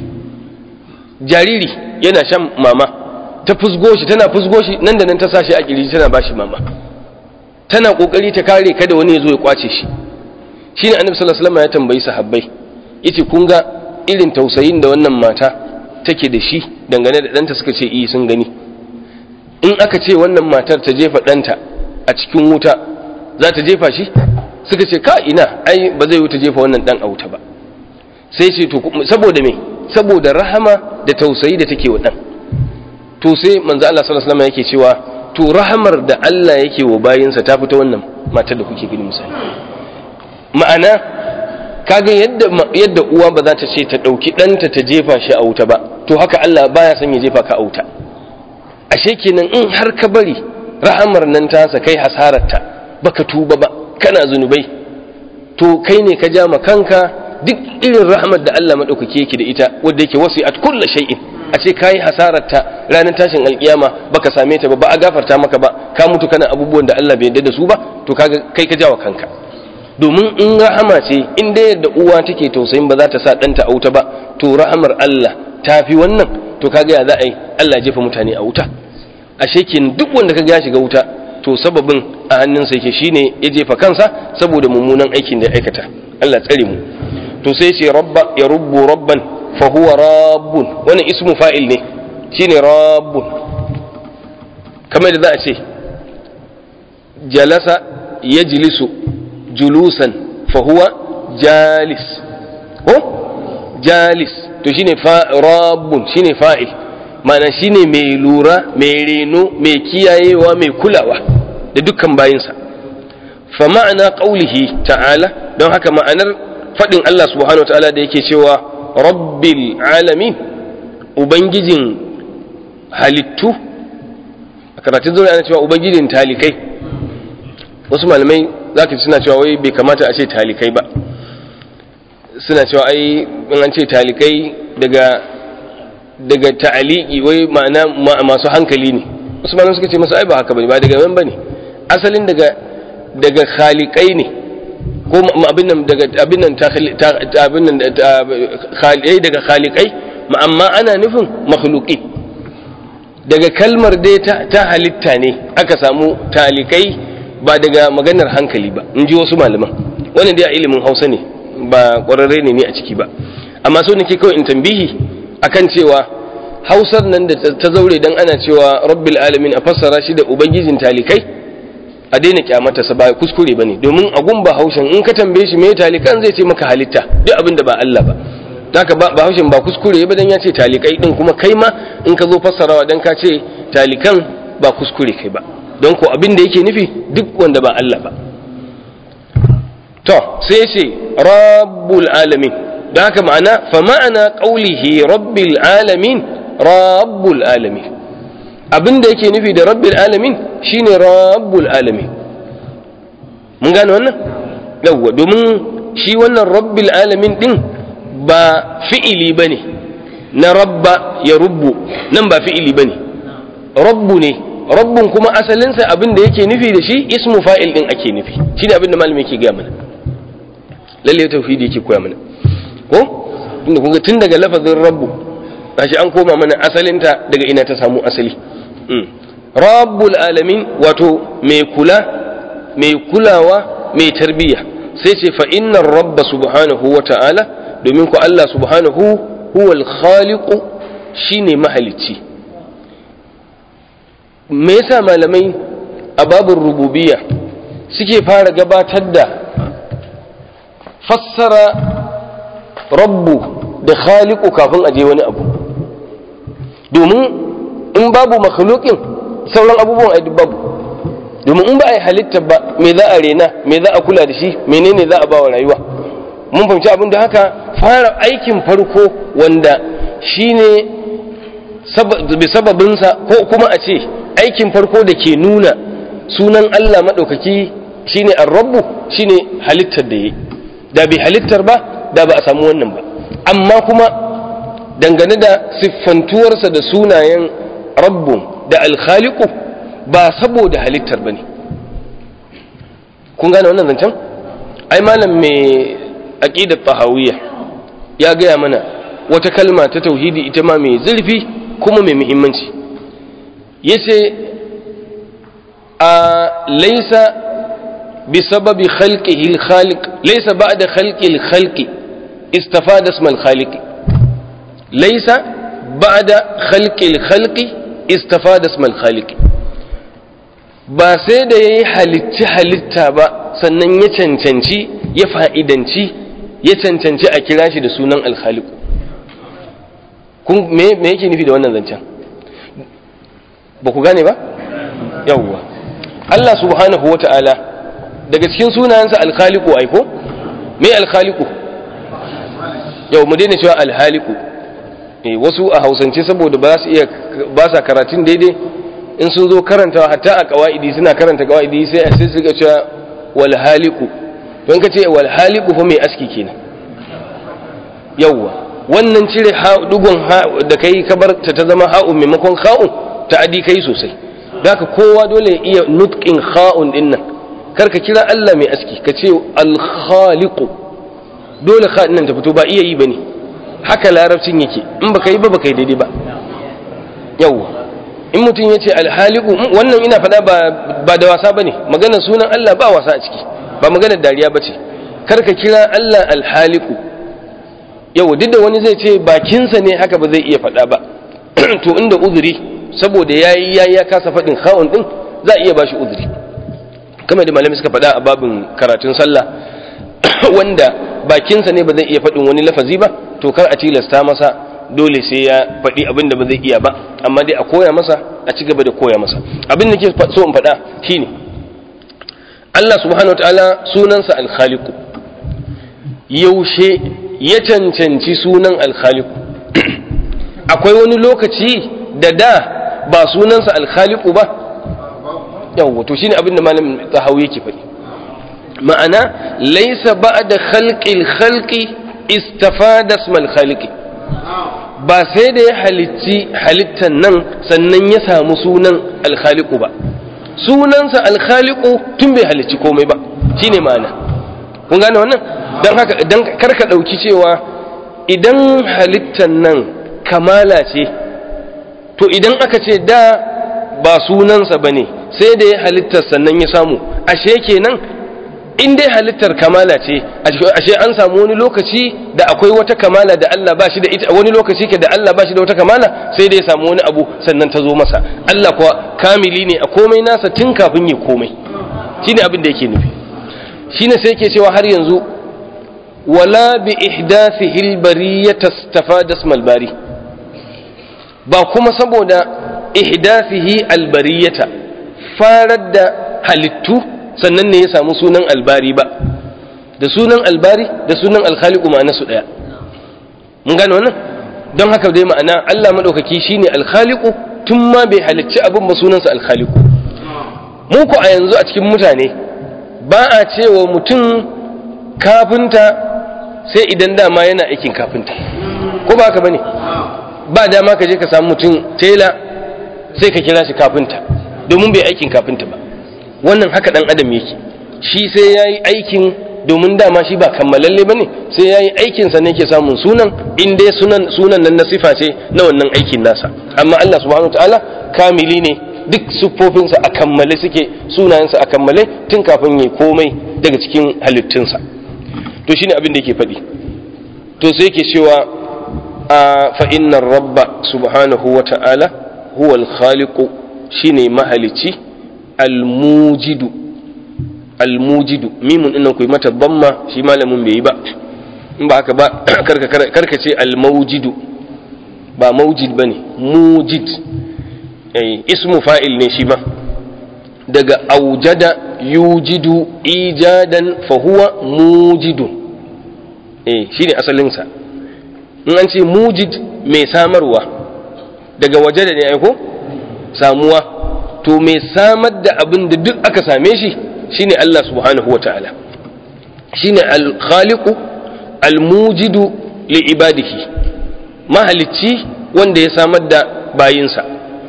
jariri yana shan mama ta fusgo shi tana fusgo shi nan da nan ta sa shi a kirji tana bashi mama tana kokari ta kare kada wani ya zo ya kwace shi shine annabi sallallahu alaihi wasallam ya tambayi sahabbai yace kun ga irin tausayin da wannan mata take da shi dangane da ɗanta suka ce iya sun gani in aka ce wannan matar ta jefa ɗanta a cikin wuta za ta jefa shi suka ce ka ina ai ba zai wuta jefa wannan ɗan a wuta ba sai ce to saboda me saboda rahama da tausayi da take wa ɗan to sai manzo Allah sallallahu alaihi wasallam yake cewa to rahamar da Allah yake wa bayinsa ta fita wannan matar da kuke gani misali ma'ana kaga yadda yadda uwa ba za ta ce ta ɗauki ɗanta ta jefa shi a wuta ba to haka Allah baya son ya jefa ka a wuta ashe kenan in har ka bari rahamar nan tasa kai hasararta baka tuba ba kana zunubai to kai ne ka ja ma kanka duk irin rahamar da Allah madaukake yake da ita wanda yake wasi'at kullu shay'in a ce kai hasararta ranar tashin alkiyama baka same ta ba ba a gafarta maka ba ka mutu kana abubuwan da Allah bai yarda da su ba to kaga kai ka jawa kanka domin in rahama ce in dai yadda uwa take tausayin ba za ta sa ɗanta a wuta ba to rahamar Allah ta fi wannan to kaga ya za a yi Allah jefa mutane a wuta ashe kin duk wanda kaga ya shiga wuta to sababin a hannunsa yake shine ya jefa kansa saboda mummunan aikin da ya aikata Allah tsare mu to sai ce rabba ya rubbu rabban fa huwa rabbun wannan ismu fa'il ne shine rabbun kamar da za a ce jalasa yajlisu julusan fahuwa jalis ko jalis to shine fa rabbun shine fa'il ma'ana shine mai lura mai reno mai kiyayewa mai kulawa da dukkan bayinsa fa ma'ana qaulihi ta'ala don haka ma'anar fadin Allah subhanahu ta'ala da yake cewa rabbil alamin ubangijin halittu a karatun zuwa ana cewa ubangijin talikai wasu malamai za ka suna cewa wai bai kamata a ce talikai ba suna cewa ai in an ce talikai daga daga ta'aliki wai ma'ana masu hankali ne wasu malamai suka ce masu ai ba haka bane ba daga yan bane asalin daga daga khalikai ne ko abin nan daga abin nan abin nan khalai daga khalikai amma ana nufin makhluqi daga kalmar dai ta halitta ne aka samu talikai ba daga maganar hankali ba in ji wasu malaman wannan dai a ilimin hausa ne ba ƙwararre ne ne a ciki ba amma so nake kawai in tambihi akan cewa hausar nan da ta zaure dan ana cewa rabbil alamin a fassara shi da ubangijin talikai a daina kyamata sa ba kuskure bane domin a gumba haushen in ka tambaye shi me talikan zai ce maka halitta duk abin da ba Allah ba haka ba haushen ba kuskure ba dan ya ce talikai din kuma kai ma in ka zo fassarawa dan ka ce talikan ba kuskure kai ba don ko abin da yake nufi duk wanda ba Allah ba to sai ce rabbul alamin don haka ma'ana fa ma'ana qaulihi rabbil alamin rabbul alamin abin da yake nufi da rabbil alamin shine rabbul alamin mun gane wannan yawwa domin shi wannan rabbil alamin din ba fi'ili bane na rabba ya rubbu nan ba fi'ili bane rabbu ne rabbun kuma asalinsa abin da yake nufi da shi ismu fa'il din ake nufi shine abin da malami yake gaya mana lalle tauhidi yake koya mana ko tunda kun ga tun daga lafazin rabbu gashi an koma mana asalinta daga ina ta samu asali rabbul alamin wato mai kula mai kulawa mai tarbiyya sai ce fa innar rabba subhanahu wa ta'ala domin ku Allah subhanahu huwal khaliqu shine mahalicci me yasa malamai a babin rububiyya suke fara gabatar da fassara rabbu da khaliqu kafin a je wani abu domin in babu makhluqin sauran abubuwan ai babu domin in ba a yi halitta ba me za a rena me za a kula da shi menene za a ba wa rayuwa mun fahimci abin da haka fara aikin farko wanda shine bi sababinsa ko kuma a ce aikin farko da ke nuna sunan Allah maɗaukaki shine ar-rabbu shine halittar da yi da bai halittar ba da ba a samu wannan ba amma kuma dangane da siffantuwarsa da sunayen rabbu da alkhaliku ba saboda halittar ba ne kun gane wannan zancen ai malam mai aƙidar tahawiyya ya gaya mana wata kalma ta tauhidi ita ma mai zurfi kuma mai muhimmanci ya ce a laisa bi sababi khalqihi al-khaliq laisa ba'da khalqi al-khalqi istafada isma al-khaliq laisa ba'da khalqi al-khalqi istafada isma al-khaliq ba sai da yayi halitta halitta ba sannan ya cancanci ya fa'idanci ya cancanci a kira shi da sunan al-khaliq kun me me yake nufi da wannan zancen ba ku gane ba yawwa Allah subhanahu wata'ala daga cikin sunayensa alkhaliku aiko me alkhaliku yau mu daina cewa alhaliku eh wasu a hausance saboda ba su iya ba sa karatun daidai in sun zo karantawa hatta a kawaidi suna karanta kawaidi sai a sai su ga cewa wal haliku to in ka ce wal haliku fa mai aski kenan yawwa wannan cire dugun da kai ka bar ta ta zama ha'un maimakon kha'un ta adi kai sosai haka kowa dole ya iya nutqin kha'un din nan karka kira Allah mai aski ka ce al-khaliqu dole kha'un nan ta fito ba iya yi bane haka larabcin yake in baka yi ba baka yi daidai ba yawwa in mutum ya ce alhaliku wannan ina faɗa ba da wasa ba ne maganar sunan Allah ba wasa a ciki ba maganar dariya ba ce karka kira Allah alhaliku yau duk da wani zai ce bakinsa ne haka ba zai iya faɗa ba to inda uzuri saboda ya yi ya kasa faɗin kha'un ɗin za a iya ba shi uzuri kamar da malami suka faɗa a babin karatun sallah wanda bakinsa ne ba zai iya faɗin wani lafazi ba to kar a tilasta masa dole sai ya faɗi abin da ba zai iya ba amma dai a koya masa a ci gaba da koya masa abin da ke so in faɗa shine Allah subhanahu wataala sunansa alkhaliqu yaushe ya cancanci sunan alkhaliqu akwai wani lokaci da da ba sunansa alkhaliqu ba yawwa to shine abin da malam tahawi yake faɗi ma'ana laysa ba'da khalqil khalqi istafada ismal khaliqi ba sai da ya halicci halittan nan sannan ya samu sunan alkhaliku ba sunansa alkhaliku tun bai halicci komai ba shine ma'ana kun gane wannan don haka don karka ɗauki cewa idan halittan nan kamala ce to idan aka ce da ba sunansa ba ne sai da ya halittar sannan ya samu ashe kenan in dai halittar kamala ce ashe an samu wani lokaci da akwai wata kamala da Allah ba shi da ita wani lokaci ke da Allah ba shi da wata kamala sai dai ya samu wani abu sannan ta zo masa Allah kuwa kamili ne a komai nasa tun kafin ya komai shine abin da yake nufi shine sai yake cewa har yanzu wala bi ihdathihi albariyata istafada ismal bari ba kuma saboda ihdathihi albariyata farar da halittu sannan ne ya samu sunan albari ba da sunan albari da sunan alkhaliku ma'ana su daya mun gane wannan don haka dai ma'ana Allah madaukaki shine alkhaliku tun ma bai halicci abin ba sunansa alkhaliku mu ku a yanzu a cikin mutane ba a cewa mutum kafinta sai idan dama yana aikin kafinta ko ba haka bane ba dama ka je ka samu mutum tela sai ka kira shi kafinta domin bai aikin kafinta ba wannan haka dan adam yake shi sai ya yi aikin domin dama shi ba kammalalle ba ne sai ya yi aikinsa ne ke samun sunan in dai sunan sunan nan na sifa ce na wannan aikin nasa amma Allah subhanahu ta'ala kamili ne duk siffofinsa a kammale suke sunayensa a kammale tun kafin ya komai daga cikin halittunsa to shine abin da yake faɗi to sai yake cewa a fa innar rabba subhanahu wa ta'ala huwa al-khaliqu shine mahalici almujidu almujidu mimun dinnan ku mata damma shi malamin bai yi ba in ba haka ba karka ce al-mawjidu ba mawjid bane mujid eh ismu fa'il ne shi ma daga aujada yujidu ijadan fa huwa mujidun eh shine asalin sa in an ce mujid mai samarwa daga waje da ne aiko samuwa to mai samar da abin da duk aka same shi shine Allah subhanahu wata'ala shine al-khaliqu al-mujidu li ibadihi mahalicci wanda ya samar da bayinsa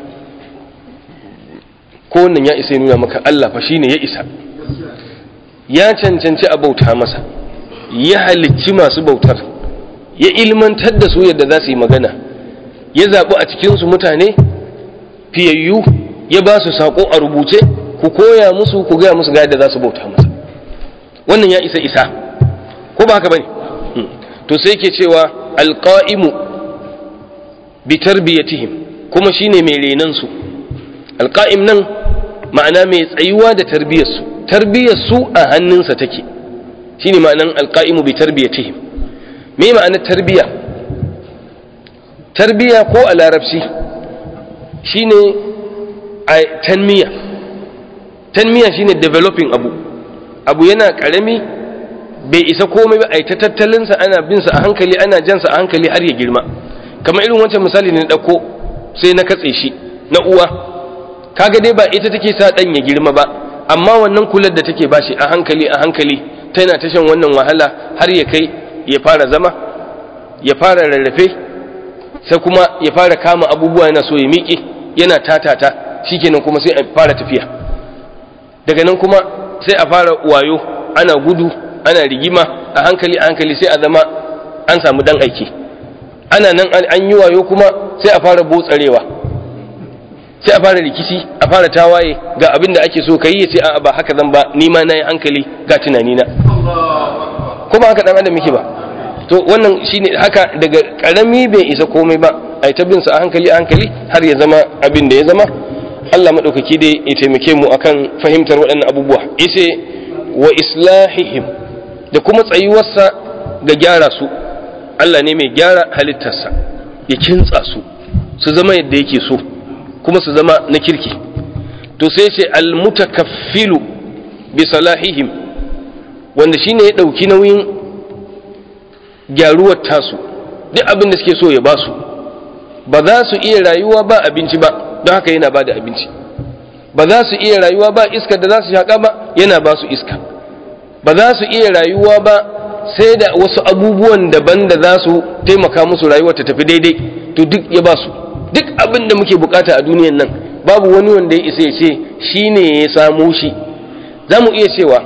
ko wannan ya isa nuna maka Allah fa shine ya isa ya cancanci a bauta masa ya halicci masu bautar ya ilmantar da su yadda za su yi magana ya zaɓi a cikinsu mutane fiyayyu ya ba su saƙo a rubuce ku koya musu ku gaya musu ga yadda za su bauta masa wannan ya isa isa ko ba haka bane to sai ke cewa alqa'imu bi tarbiyatihim kuma shine mai renan su alqa'im nan ma'ana mai tsayuwa da tarbiyar su tarbiyar su a hannunsa take shine ma'anan alqa'imu bi tarbiyatihim me ma'anar tarbiya tarbiya ko a larabci shine a tanmiya tanmiya shine developing abu abu yana karami bai isa komai ba a yi ta tattalinsa ana binsa a hankali ana jansa a hankali har ya girma kamar irin wancan misali ne na ɗauko sai na katse shi na uwa kaga dai ba ita take sa ɗan ya girma ba amma wannan kular da take bashi a hankali a hankali tana ta shan wannan wahala har ya kai ya fara zama ya fara rarrafe sai kuma ya fara kama abubuwa yana so ya miƙe yana tatata shikenan kuma sai a fara tafiya daga nan kuma sai a fara wayo ana gudu ana rigima a hankali a hankali sai a zama an samu dan aiki ana nan an yi wayo kuma sai a fara botsarewa sai a fara rikici a fara tawaye ga abin da ake so ka yi ya ce a ba haka zan ba ni ma na yi hankali ga tunanina ko ba haka dan adam yake ba to wannan shine haka daga karami bai isa komai ba ai ta bin sa a hankali a hankali har ya zama abin da ya zama Allah madaukaki dai ya taimake mu akan fahimtar waɗannan abubuwa yace wa islahihim da kuma tsayuwarsa ga gyara su Allah ne mai gyara halittarsa ya kintsa su su zama yadda yake so kuma su zama na kirki to sai ce almutakaffilu bi salahihim wanda shine ya dauki nauyin gyaruwar tasu duk abin da suke so ya basu ba za su iya rayuwa ba abinci ba don haka yana ba da abinci ba za su iya rayuwa ba iska da za su shaƙa ba yana ba su iska ba za su iya rayuwa ba sai da wasu abubuwan daban da za su taimaka musu rayuwar ta tafi daidai to duk ya ba su duk abin da muke bukata a duniyan nan babu wani wanda ya isa ya ce shi ne ya samo shi za mu iya cewa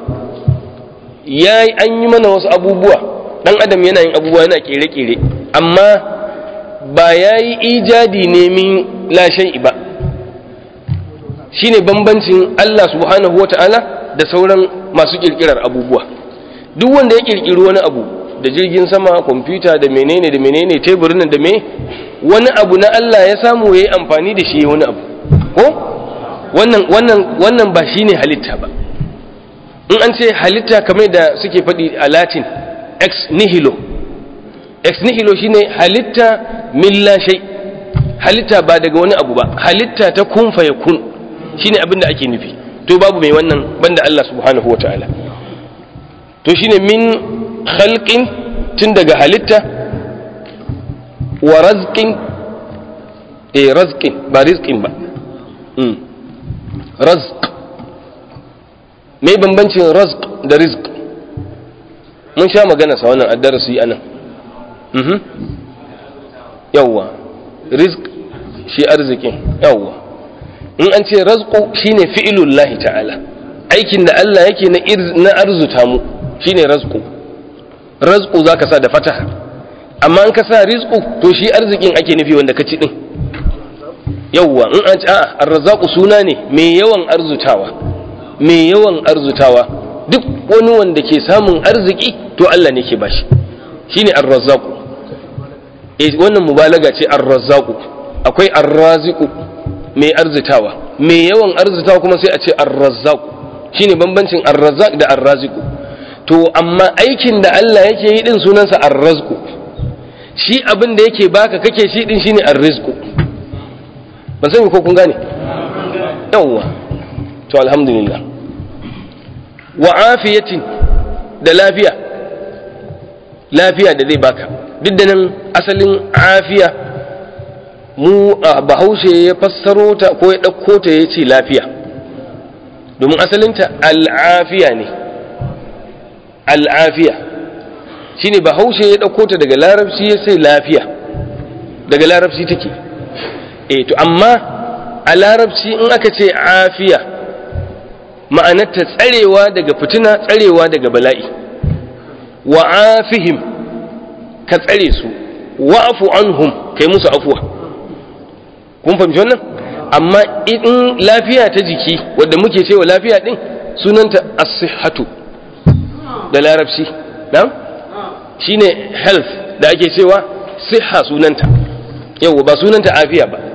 ya an yi mana wasu abubuwa dan adam yana yin abubuwa yana kere-kere amma ba ya yi ijadi ne min lashen ba shi ne bambancin Allah subhanahu wa ta'ala da sauran masu kirkirar abubuwa duk wanda ya kirkiri wani abu da jirgin sama kwamfuta da menene da menene teburin da me wani abu na Allah ya samu ya yi amfani da shi wani abu ko wannan wannan wannan ba shi ne halitta ba in an ce halitta kamar da suke faɗi a latin ex nihilo ex nihilo shine halitta min la shay halitta ba daga wani abu ba halitta ta kun fa yakun shine abin da ake nufi to babu mai wannan banda Allah subhanahu wataala to shine min khalqin tun daga halitta wa razqin eh razqin ba rizqin ba mm razq mai bambancin razq da rizq mun sha magana sa wannan addarasi anan mhm yawwa rizq shi arzikin yawwa in an ce razqu shine fi'lullahi ta'ala aikin da Allah yake na na arzuta mu shine razqu razqu zaka sa da fataha amma an ka sa rizqu to shi arzikin ake nufi wanda ka ci din yawwa in an ce a'a arrazaqu suna ne mai yawan arzutawa mai yawan arzutawa duk wani wanda ke samun arziki to Allah ne ke bashi shine arrazzaqu eh wannan mubalaga ce arrazzaqu akwai arraziqu mai arzitawa mai yawan arzitawa kuma sai a ce arrazzaqu shine bambancin arrazzaq da arraziqu to amma aikin da Allah yake yi din sunansa ar-razqu shi abin da yake baka kake shi din shine ar-rizqu ban sani ko kun gane yawwa to alhamdulillah wa afiyatin da lafiya lafiya da zai baka duk da nan asalin afiya mu a bahaushe ya fassaro ta ko ya ɗauko ta ya ce lafiya domin asalinta al'afiya ne al'afiya shi ne bahaushe ya ɗauko ta daga larabci ya sai lafiya daga larabci take e to amma a larabci in aka ce afiya ma'anarta tsarewa daga fitina tsarewa daga bala'i wa afihim ka tsare su wa'afu anhum kai musu afuwa kun fahimci wannan amma in lafiya ta jiki wadda muke cewa lafiya din sunanta as-sihhatu da larabci na'am shine health da ake cewa siha sunanta yau ba sunanta afiya ba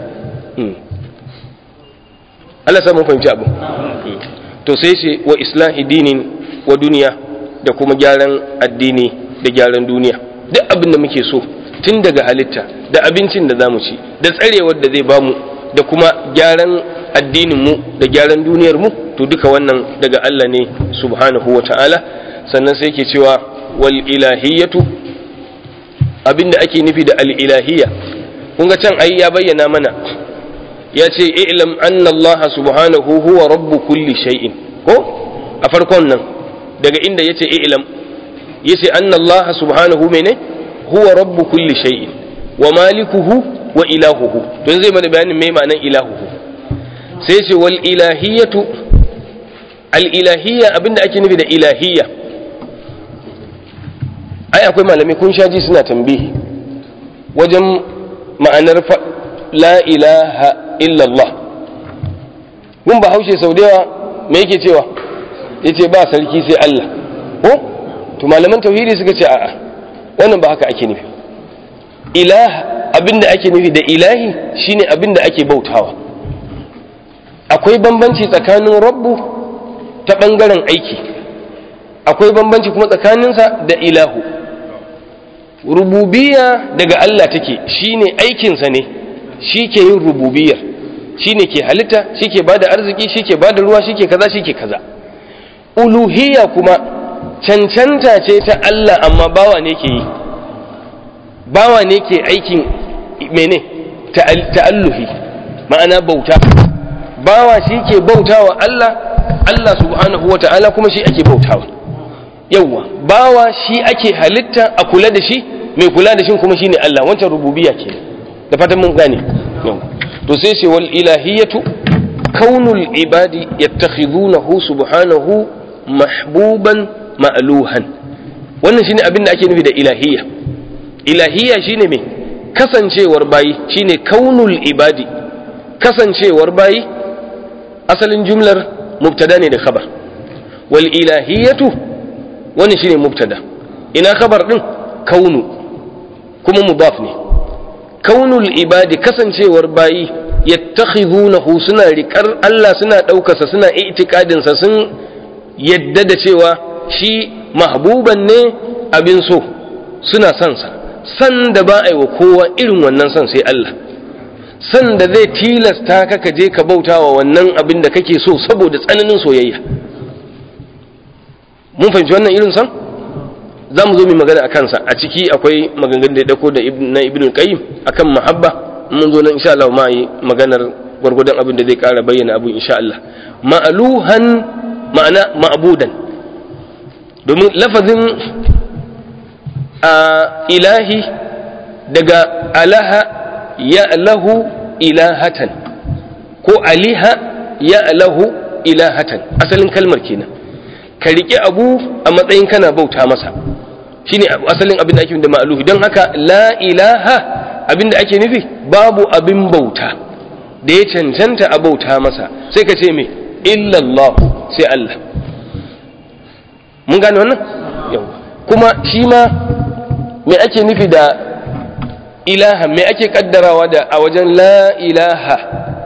Allah samun fahimci abu to sai ce wa islahi dinin wa duniya da kuma gyaran addini da gyaran duniya duk abin da muke so tun daga halitta da abincin da zamu ci da tsarewar da zai bamu da kuma gyaran addininmu da gyaran duniyarmu to duka wannan daga Allah ne subhanahu wa ta'ala sannan sai ke cewa wal ilahiyatu abinda ake nufi da al ilahiyya kun ga can ai ya bayyana mana ya ce i'lam anna Allah subhanahu huwa rabbu kulli shay'in ko a farkon nan daga inda yace i'lam yace anna Allah subhanahu mene huwa rabbu kulli shay'in wa malikuhu wa ilahuhu don zai mana bayanin mai ma'anar ilahuhu sai ce wal ilahiyatu al ilahiyya abinda ake nufi da ilahiyya ai akwai malamai kun sha ji suna tambihi wajen ma'anar la ilaha illallah mun ba haushe sau da yawa me yake cewa yace ba sarki sai Allah ko to malaman tauhidi suka ce a'a wannan ba haka ake nufi ilah abinda ake nufi da ilahi shine abinda ake bautawa akwai bambanci tsakanin rabbu ta bangaren aiki akwai bambanci kuma tsakaninsa da ilahu rububiyya daga Allah take shine aikinsa ne shi ke yin rububiyar shi ne ke halitta shi ke ba da arziki shi ke ba da ruwa shi ke kaza shi ke kaza uluhiyya kuma cancanta ce ta Allah amma bawa ne ke yi bawa ne ke aikin mene ta'alluhi ma'ana bauta bawa shi ke bautawa Allah Allah subhanahu wa ta'ala kuma shi ake bautawa yawwa bawa shi ake halitta a kula da shi mai kula da shi kuma shine Allah wancan rububiyya ke da fatan mun gane to sai ce wal ilahiyatu kaunul ibadi yattakhidunahu subhanahu mahbuban ma'luhan wannan shine abin da ake nufi da ilahiyya ilahiyya shine me kasancewar bayi shine kaunul ibadi kasancewar bayi asalin jumlar mubtada ne da khabar wal ilahiyatu wannan shine mubtada ina khabar din kaunu kuma mudaf ne kaunul ibadi kasancewar bayi yattakhidunahu suna riƙar Allah suna ɗaukarsa suna itikadin sa sun yadda da cewa shi mahbuban ne abin so suna son sa san da ba a yi wa kowa irin wannan son sai Allah san da zai tilasta ka ka je ka bauta wa wannan abin da kake so saboda tsananin soyayya mun fahimci wannan irin san za mu zo mu magana a kansa a ciki akwai maganganun da ya dauko da na ibn qayyim akan mahabba mun zo nan insha Allah ma yi maganar gwargwadon abin da zai kara bayyana abu insha Allah ma'aluhan ma'ana ma'budan domin lafazin a ilahi daga alaha ya lahu ilahatan ko aliha ya lahu ilahatan asalin kalmar kenan ka riƙe abu a matsayin kana bauta masa shine asalin abin da ake da ma'aluhi don haka la ilaha abin da ake nufi babu abin bauta da ya cancanta a bauta masa sai ka ce me illallahu sai Allah mun gane wannan yau kuma shi ma me ake nufi da ilaha me ake kaddarawa da a wajen la ilaha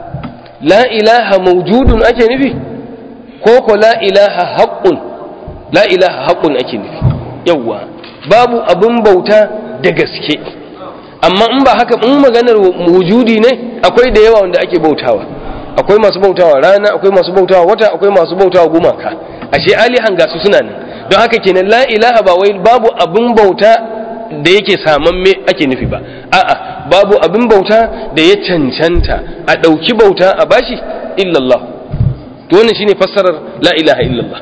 la ilaha maujudun ake nufi ko ko la ilaha haqqun la ilaha haqqun ake nufi yawa babu abin bauta da gaske amma in ba haka in maganar wujudi ne akwai da yawa wanda ake bautawa akwai masu bautawa rana akwai masu bautawa wata akwai masu bautawa gumaka ashe alihan gasu suna nan don haka kenan la ilaha ba wai babu abin bauta da yake samamme ake nufi ba a'a babu abin bauta da ya cancanta a ɗauki bauta a bashi illallah to wannan shine fassarar la ilaha illallah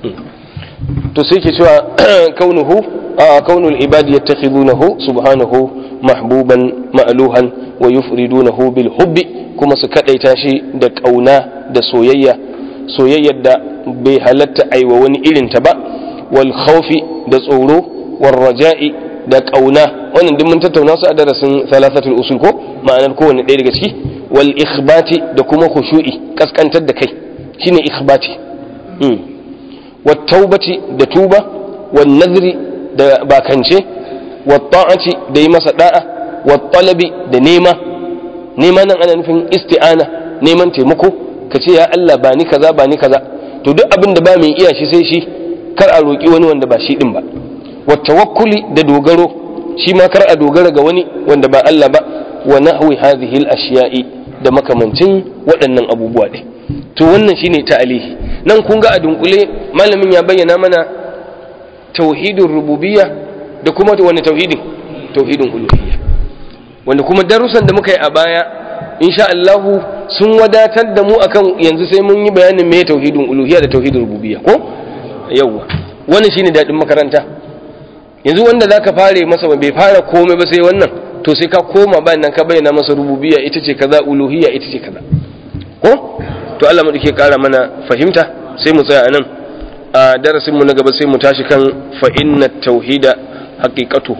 to sai ke cewa kaunuhu a kaunul ibadi yattakhidunahu subhanahu mahbuban ma'luhan wa yufridunahu bil hubbi kuma su kadaita shi da kauna da soyayya soyayyar da bai halatta aiwa wani irin ta ba wal khawfi da tsoro wal raja'i da kauna wannan duk mun tattauna su a darasin thalathatul usul ko ma'anar kowanne ɗaya daga ciki wal ikhbati da kuma khushu'i kaskantar da kai shine ikhbati wat taubati da tuba wan nadri da bakance wat ta'ati da yi masa da'a wat talabi da nema nema nan ana nufin isti'ana neman taimako ka ce ya Allah ba ni kaza ba ni kaza to duk abin da ba mai iya shi sai shi kar a roƙi wani wanda ba shi din ba wa tawakkuli da dogaro shi ma kar a dogara ga wani wanda ba Allah ba wa nahwi hadhihi al-ashiya'i da makamancin waɗannan abubuwa ɗin to wannan shine ta'alihi nan kun ga a dunkule malamin ya bayyana mana tauhidin rububiyya da kuma wani tauhidin tauhidin uluhiyya wanda kuma darussan da muka yi a baya insha Allah sun wadatar da mu akan yanzu sai mun yi bayanin me tauhidin uluhiyya da tauhidin rububiyya ko yawa wannan shine dadin makaranta yanzu wanda zaka fare masa bai fara komai ba sai wannan to sai ka koma bayan nan ka bayyana masa rububiyya ita ce kaza uluhiyya ita ce kaza ko to Allah mu dake kara mana fahimta sai mu tsaya anan a darasin mu na gaba sai mu tashi kan fa inna tauhida haqiqatuhu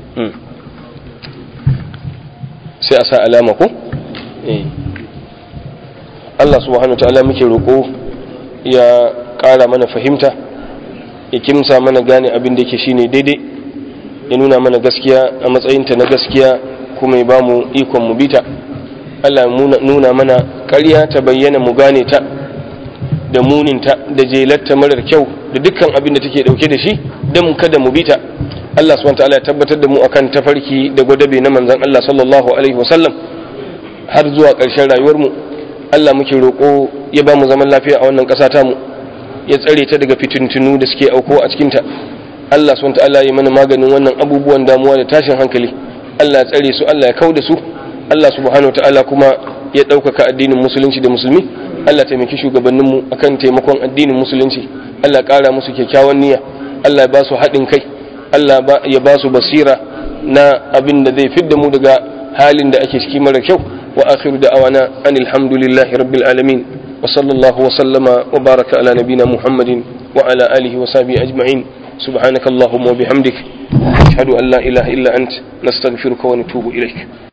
sai a sa alama ko eh Allah subhanahu ta'ala muke roko ya kara mana fahimta ya kimsa mana gane abin da yake shine daidai ya nuna mana gaskiya a matsayinta na gaskiya kuma ya bamu ikon mu bita Allah nuna mana ƙarya ta bayyana mu gane ta da muninta da jelarta marar kyau da dukkan abin da take dauke da shi don kada mu bita Allah subhanahu ta'ala ya tabbatar da mu akan tafarki da gwadabe na manzon Allah sallallahu alaihi wasallam har zuwa ƙarshen rayuwar mu Allah muke roƙo ya ba mu zaman lafiya a wannan ƙasa ta mu ya tsare ta daga fitintunu da suke auko a cikin ta Allah subhanahu ta'ala ya mana maganin wannan abubuwan damuwa da tashin hankali Allah ya tsare su Allah ya kauda su Allah subhanahu ta'ala kuma ya ɗaukaka addinin musulunci da musulmi Allah taimaki shugabanninmu akan taimakon addinin musulunci Allah ƙara musu kyakkyawan niyya Allah ya ba su haɗin kai Allah ya ba su basira na abin da zai fidda mu daga halin da ake ciki mara kyau wa akhiru da'awana anil hamdulillahi rabbil alamin wa sallallahu wa sallama wa baraka ala nabina muhammadin wa ala alihi wa sahbihi ajma'in subhanakallahumma wa bihamdik ashhadu an la ilaha illa ant nastaghfiruka wa natubu ilaik